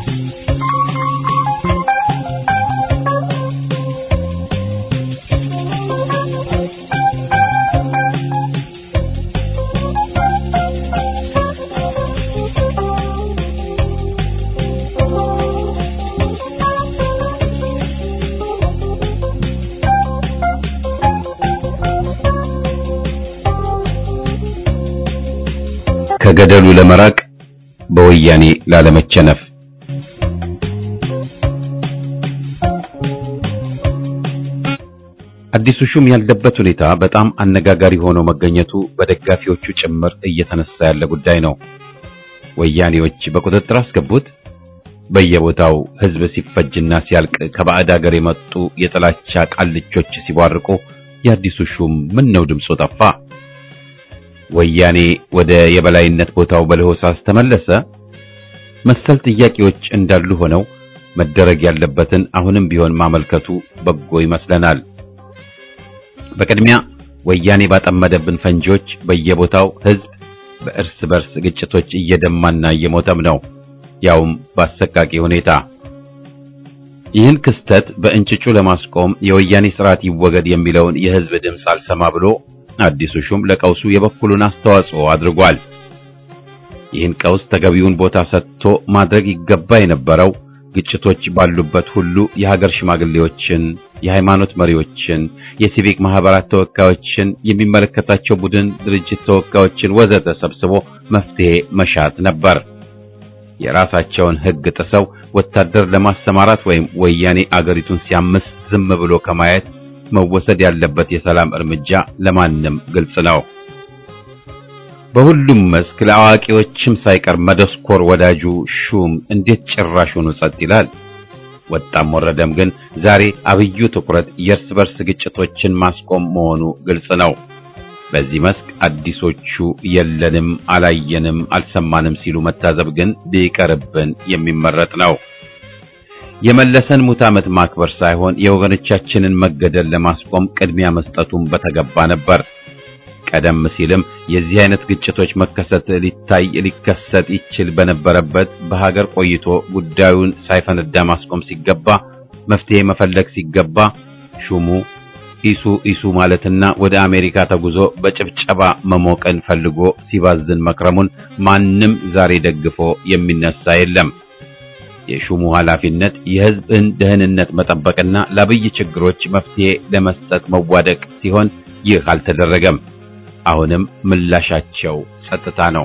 A: ከገደሉ ለመራቅ በወያኔ ላለመቸነፍ አዲሱ ሹም ያለበት ሁኔታ በጣም አነጋጋሪ ሆኖ መገኘቱ በደጋፊዎቹ ጭምር እየተነሳ ያለ ጉዳይ ነው። ወያኔዎች በቁጥጥር አስገቡት። በየቦታው ሕዝብ ሲፈጅና ሲያልቅ ከባዕድ ሀገር የመጡ የጥላቻ ቃልቾች ሲቧርቁ የአዲሱ ሹም ምን ነው ድምፁ ጠፋ? ወያኔ ወደ የበላይነት ቦታው በለሆሳስ ተመለሰ? መሰል ጥያቄዎች እንዳሉ ሆነው መደረግ ያለበትን አሁንም ቢሆን ማመልከቱ በጎ ይመስለናል። በቅድሚያ ወያኔ ባጠመደብን ፈንጂዎች በየቦታው ሕዝብ በእርስ በርስ ግጭቶች እየደማና እየሞተም ነው፣ ያውም በአሰቃቂ ሁኔታ። ይህን ክስተት በእንጭጩ ለማስቆም የወያኔ ስርዓት ይወገድ የሚለውን የሕዝብ ድምፅ አልሰማ ብሎ አዲሱ ሹም ለቀውሱ የበኩሉን አስተዋጽኦ አድርጓል። ይህን ቀውስ ተገቢውን ቦታ ሰጥቶ ማድረግ ይገባ የነበረው ግጭቶች ባሉበት ሁሉ የሀገር ሽማግሌዎችን፣ የሃይማኖት መሪዎችን፣ የሲቪክ ማህበራት ተወካዮችን፣ የሚመለከታቸው ቡድን ድርጅት ተወካዮችን ወዘተ ሰብስቦ መፍትሄ መሻት ነበር። የራሳቸውን ሕግ ጥሰው ወታደር ለማሰማራት ወይም ወያኔ አገሪቱን ሲያምስ ዝም ብሎ ከማየት መወሰድ ያለበት የሰላም እርምጃ ለማንም ግልጽ ነው። በሁሉም መስክ ለአዋቂዎችም ሳይቀር መደስኮር ወዳጁ ሹም እንዴት ጭራሹኑ ጸጥ ይላል? ወጣም ወረደም ግን ዛሬ አብዩ ትኩረት የእርስ በርስ ግጭቶችን ማስቆም መሆኑ ግልጽ ነው። በዚህ መስክ አዲሶቹ የለንም፣ አላየንም፣ አልሰማንም ሲሉ መታዘብ ግን ቢቀርብን የሚመረጥ ነው። የመለሰን ሙት ዓመት ማክበር ሳይሆን የወገኖቻችንን መገደል ለማስቆም ቅድሚያ መስጠቱን በተገባ ነበር። ቀደም ሲልም የዚህ አይነት ግጭቶች መከሰት ሊታይ ሊከሰት ይችል በነበረበት በሀገር ቆይቶ ጉዳዩን ሳይፈነዳ ማስቆም ሲገባ መፍትሄ መፈለግ ሲገባ ሹሙ ኢሱ ኢሱ ማለትና ወደ አሜሪካ ተጉዞ በጭብጨባ መሞቀን ፈልጎ ሲባዝን መክረሙን ማንም ዛሬ ደግፎ የሚነሳ የለም። የሹሙ ኃላፊነት የሕዝብን ደህንነት መጠበቅና ለአብይ ችግሮች መፍትሄ ለመስጠት መዋደቅ ሲሆን ይህ አልተደረገም። አሁንም ምላሻቸው ጸጥታ ነው።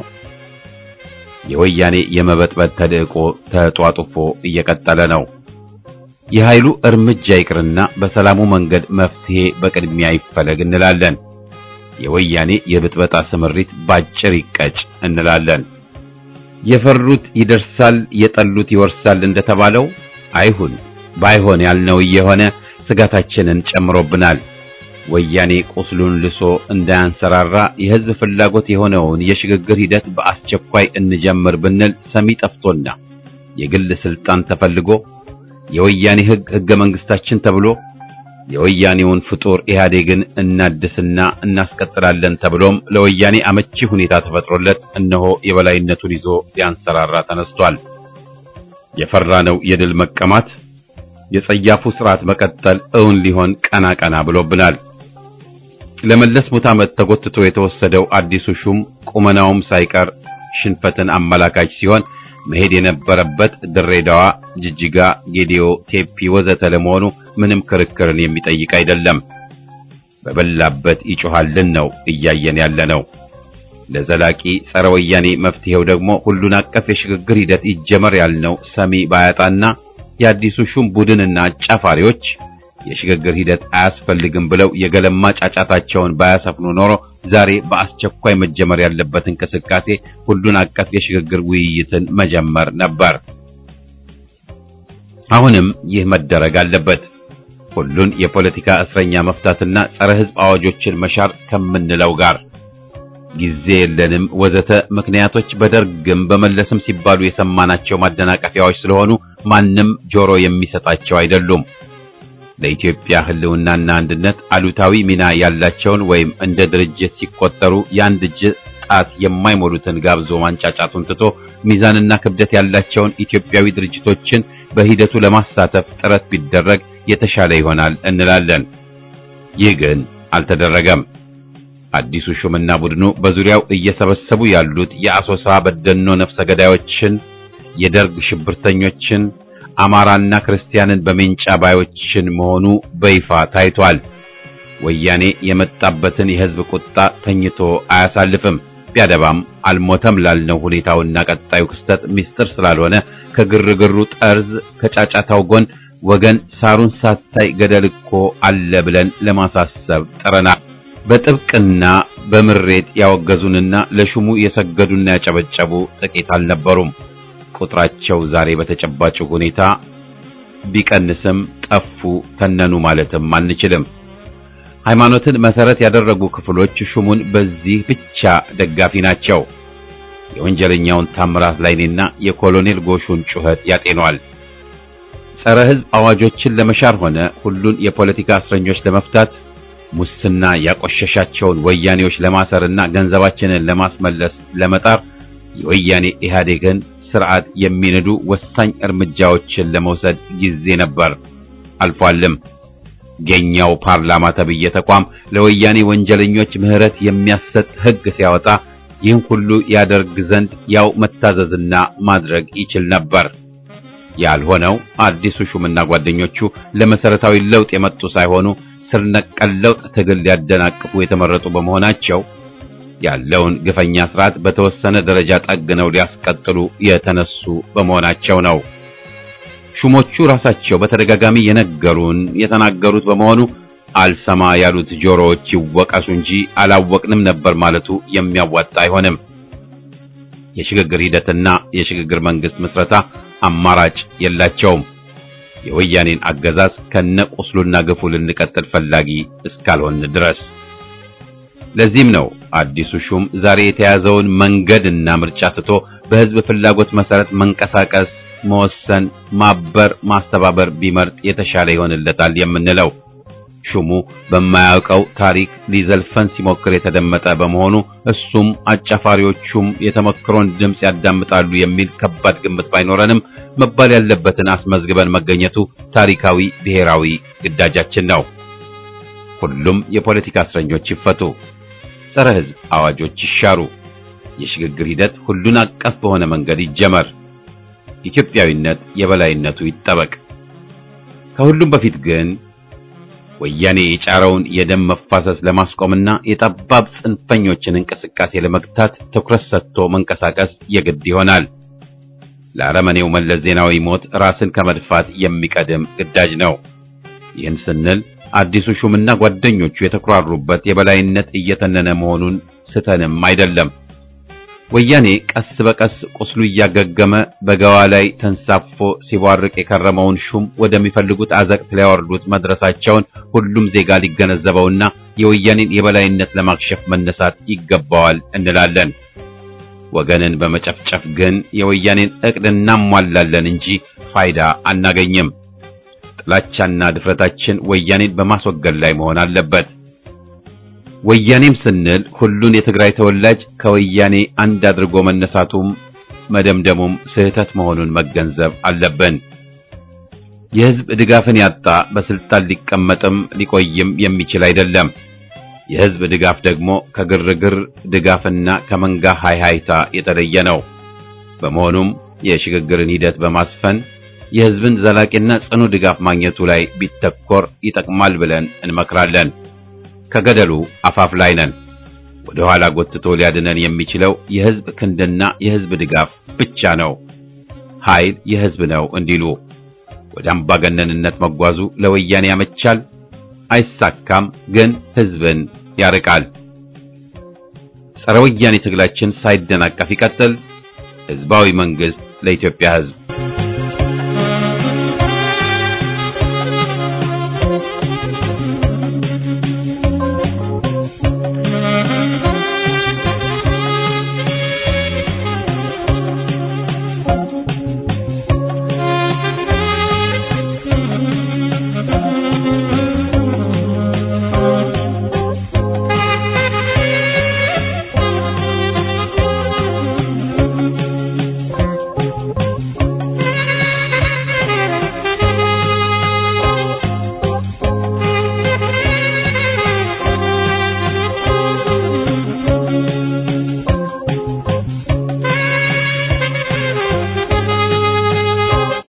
A: የወያኔ የመበጥበጥ ተልዕቆ ተጧጡፎ እየቀጠለ ነው። የኃይሉ እርምጃ ይቅርና በሰላሙ መንገድ መፍትሄ በቅድሚያ ይፈለግ እንላለን። የወያኔ የብጥበጣ ስምሪት ባጭር ይቀጭ እንላለን። የፈሩት ይደርሳል፣ የጠሉት ይወርሳል እንደተባለው አይሁን። ባይሆን ያልነው እየሆነ ስጋታችንን ጨምሮብናል። ወያኔ ቁስሉን ልሶ እንዳያንሰራራ የሕዝብ ፍላጎት የሆነውን የሽግግር ሂደት በአስቸኳይ እንጀምር ብንል ሰሚ ጠፍቶና የግል ስልጣን ተፈልጎ የወያኔ ሕግ ሕገ መንግስታችን ተብሎ የወያኔውን ፍጡር ኢህአዴግን እናድስና እናስቀጥላለን ተብሎም ለወያኔ አመቺ ሁኔታ ተፈጥሮለት እነሆ የበላይነቱን ይዞ ሊያንሰራራ ተነስቷል። የፈራነው የድል መቀማት የጸያፉ ስርዓት መቀጠል እውን ሊሆን ቀና ቀና ብሎብናል። ለመለስ ሙት ዓመት ተጎትቶ የተወሰደው አዲሱ ሹም ቁመናውም ሳይቀር ሽንፈትን አመላካች ሲሆን መሄድ የነበረበት ድሬዳዋ፣ ጅጅጋ፣ ጌዲዮ፣ ቴፒ ወዘተ ለመሆኑ ምንም ክርክርን የሚጠይቅ አይደለም። በበላበት ይጮሃልን ነው እያየን ያለነው። ለዘላቂ ጸረ ወያኔ መፍትሄው ደግሞ ሁሉን አቀፍ የሽግግር ሂደት ይጀመር ያልነው ሰሚ ባያጣና የአዲሱ ሹም ቡድንና አጫፋሪዎች የሽግግር ሂደት አያስፈልግም ብለው የገለማ ጫጫታቸውን ባያሰፍኑ ኖሮ ዛሬ በአስቸኳይ መጀመር ያለበት እንቅስቃሴ ሁሉን አቀፍ የሽግግር ውይይትን መጀመር ነበር። አሁንም ይህ መደረግ አለበት። ሁሉን የፖለቲካ እስረኛ መፍታትና ጸረ ሕዝብ አዋጆችን መሻር ከምንለው ጋር ጊዜ የለንም ወዘተ ምክንያቶች በደርግም በመለስም ሲባሉ የሰማናቸው ማደናቀፊያዎች ስለሆኑ ማንም ጆሮ የሚሰጣቸው አይደሉም። ለኢትዮጵያ ሕልውናና አንድነት አሉታዊ ሚና ያላቸውን ወይም እንደ ድርጅት ሲቆጠሩ የአንድ እጅ ጣት የማይሞሉትን ጋብዞ ማንጫጫቱን ትቶ ሚዛንና ክብደት ያላቸውን ኢትዮጵያዊ ድርጅቶችን በሂደቱ ለማሳተፍ ጥረት ቢደረግ የተሻለ ይሆናል እንላለን። ይህ ግን አልተደረገም። አዲሱ ሹምና ቡድኑ በዙሪያው እየሰበሰቡ ያሉት የአሶሳ በደኖ ነፍሰ ገዳዮችን፣ የደርግ ሽብርተኞችን፣ አማራና ክርስቲያንን በሜንጫ ባዮችን መሆኑ በይፋ ታይቷል። ወያኔ የመጣበትን የሕዝብ ቁጣ ተኝቶ አያሳልፍም። ቢያደባም አልሞተም ላልነው ሁኔታውና ቀጣዩ ክስተት ምስጢር ስላልሆነ ከግርግሩ ጠርዝ ከጫጫታው ጎን ወገን ሳሩን ሳታይ ገደል እኮ አለ ብለን ለማሳሰብ ጥረናል። በጥብቅና በምሬት ያወገዙንና ለሹሙ የሰገዱና ያጨበጨቡ ጥቂት አልነበሩም። ቁጥራቸው ዛሬ በተጨባጭ ሁኔታ ቢቀንስም ጠፉ፣ ተነኑ ማለትም አንችልም። ሃይማኖትን መሰረት ያደረጉ ክፍሎች ሹሙን በዚህ ብቻ ደጋፊ ናቸው። የወንጀለኛውን ታምራት ላይኔና የኮሎኔል ጎሹን ጩኸት ያጤኗል። ጸረ ሕዝብ አዋጆችን ለመሻር ሆነ ሁሉን የፖለቲካ እስረኞች ለመፍታት ሙስና ያቆሸሻቸውን ወያኔዎች ለማሰርና ገንዘባችንን ለማስመለስ ለመጣር የወያኔ ኢህአዴግን ስርዓት የሚንዱ ወሳኝ እርምጃዎችን ለመውሰድ ጊዜ ነበር፣ አልፏልም። የኛው ፓርላማ ተብዬ ተቋም ለወያኔ ወንጀለኞች ምህረት የሚያሰጥ ሕግ ሲያወጣ ይህን ሁሉ ያደርግ ዘንድ ያው መታዘዝና ማድረግ ይችል ነበር። ያልሆነው አዲሱ ሹምና ጓደኞቹ ለመሰረታዊ ለውጥ የመጡ ሳይሆኑ ስር ነቀል ለውጥ ትግል ሊያደናቅፉ የተመረጡ በመሆናቸው ያለውን ግፈኛ ስርዓት በተወሰነ ደረጃ ጠግነው ሊያስቀጥሉ የተነሱ በመሆናቸው ነው። ሹሞቹ ራሳቸው በተደጋጋሚ የነገሩን የተናገሩት በመሆኑ አልሰማ ያሉት ጆሮዎች ይወቀሱ እንጂ አላወቅንም ነበር ማለቱ የሚያዋጣ አይሆንም። የሽግግር ሂደትና የሽግግር መንግስት ምስረታ አማራጭ የላቸውም። የወያኔን አገዛዝ ከነቁስሉና ግፉ ልንቀጥል ፈላጊ እስካልሆን ድረስ። ለዚህም ነው አዲሱ ሹም ዛሬ የተያዘውን መንገድና ምርጫ ትቶ በህዝብ ፍላጎት መሰረት መንቀሳቀስ፣ መወሰን፣ ማበር፣ ማስተባበር ቢመርጥ የተሻለ ይሆንለታል የምንለው። ሹሙ በማያውቀው ታሪክ ሊዘልፈን ሲሞክር የተደመጠ በመሆኑ እሱም አጫፋሪዎቹም የተመክሮን ድምፅ ያዳምጣሉ የሚል ከባድ ግምት ባይኖረንም መባል ያለበትን አስመዝግበን መገኘቱ ታሪካዊ ብሔራዊ ግዳጃችን ነው። ሁሉም የፖለቲካ እስረኞች ይፈቱ፣ ጸረ ሕዝብ አዋጆች ይሻሩ፣ የሽግግር ሂደት ሁሉን አቀፍ በሆነ መንገድ ይጀመር፣ ኢትዮጵያዊነት የበላይነቱ ይጠበቅ። ከሁሉም በፊት ግን ወያኔ የጫረውን የደም መፋሰስ ለማስቆምና የጠባብ ጽንፈኞችን እንቅስቃሴ ለመግታት ትኩረት ሰጥቶ መንቀሳቀስ የግድ ይሆናል። ለአረመኔው መለስ ዜናዊ ሞት ራስን ከመድፋት የሚቀድም ግዳጅ ነው። ይህን ስንል አዲሱ ሹምና ጓደኞቹ የተኩራሩበት የበላይነት እየተነነ መሆኑን ስተንም አይደለም። ወያኔ ቀስ በቀስ ቁስሉ እያገገመ በገዋ ላይ ተንሳፎ ሲቧርቅ የከረመውን ሹም ወደሚፈልጉት አዘቅት ሊያወርዱት መድረሳቸውን ሁሉም ዜጋ ሊገነዘበውና የወያኔን የበላይነት ለማክሸፍ መነሳት ይገባዋል እንላለን። ወገንን በመጨፍጨፍ ግን የወያኔን እቅድ እናሟላለን እንጂ ፋይዳ አናገኝም። ጥላቻና ድፍረታችን ወያኔን በማስወገድ ላይ መሆን አለበት። ወያኔም ስንል ሁሉን የትግራይ ተወላጅ ከወያኔ አንድ አድርጎ መነሳቱም መደምደሙም ስህተት መሆኑን መገንዘብ አለብን። የሕዝብ ድጋፍን ያጣ በስልጣን ሊቀመጥም ሊቆይም የሚችል አይደለም። የሕዝብ ድጋፍ ደግሞ ከግርግር ድጋፍና ከመንጋ ሃይሃይታ የተለየ ነው። በመሆኑም የሽግግርን ሂደት በማስፈን የህዝብን ዘላቂና ጽኑ ድጋፍ ማግኘቱ ላይ ቢተኮር ይጠቅማል ብለን እንመክራለን። ከገደሉ አፋፍ ላይ ነን። ወደ ኋላ ጎትቶ ሊያድነን የሚችለው የህዝብ ክንድና የህዝብ ድጋፍ ብቻ ነው። ኃይል የህዝብ ነው እንዲሉ ወደ አምባገነንነት መጓዙ ለወያኔ ያመቻል፣ አይሳካም፣ ግን ህዝብን ያርቃል። ጸረ ወያኔ ትግላችን ሳይደናቀፍ ይቀጥል። ህዝባዊ መንግስት ለኢትዮጵያ ህዝብ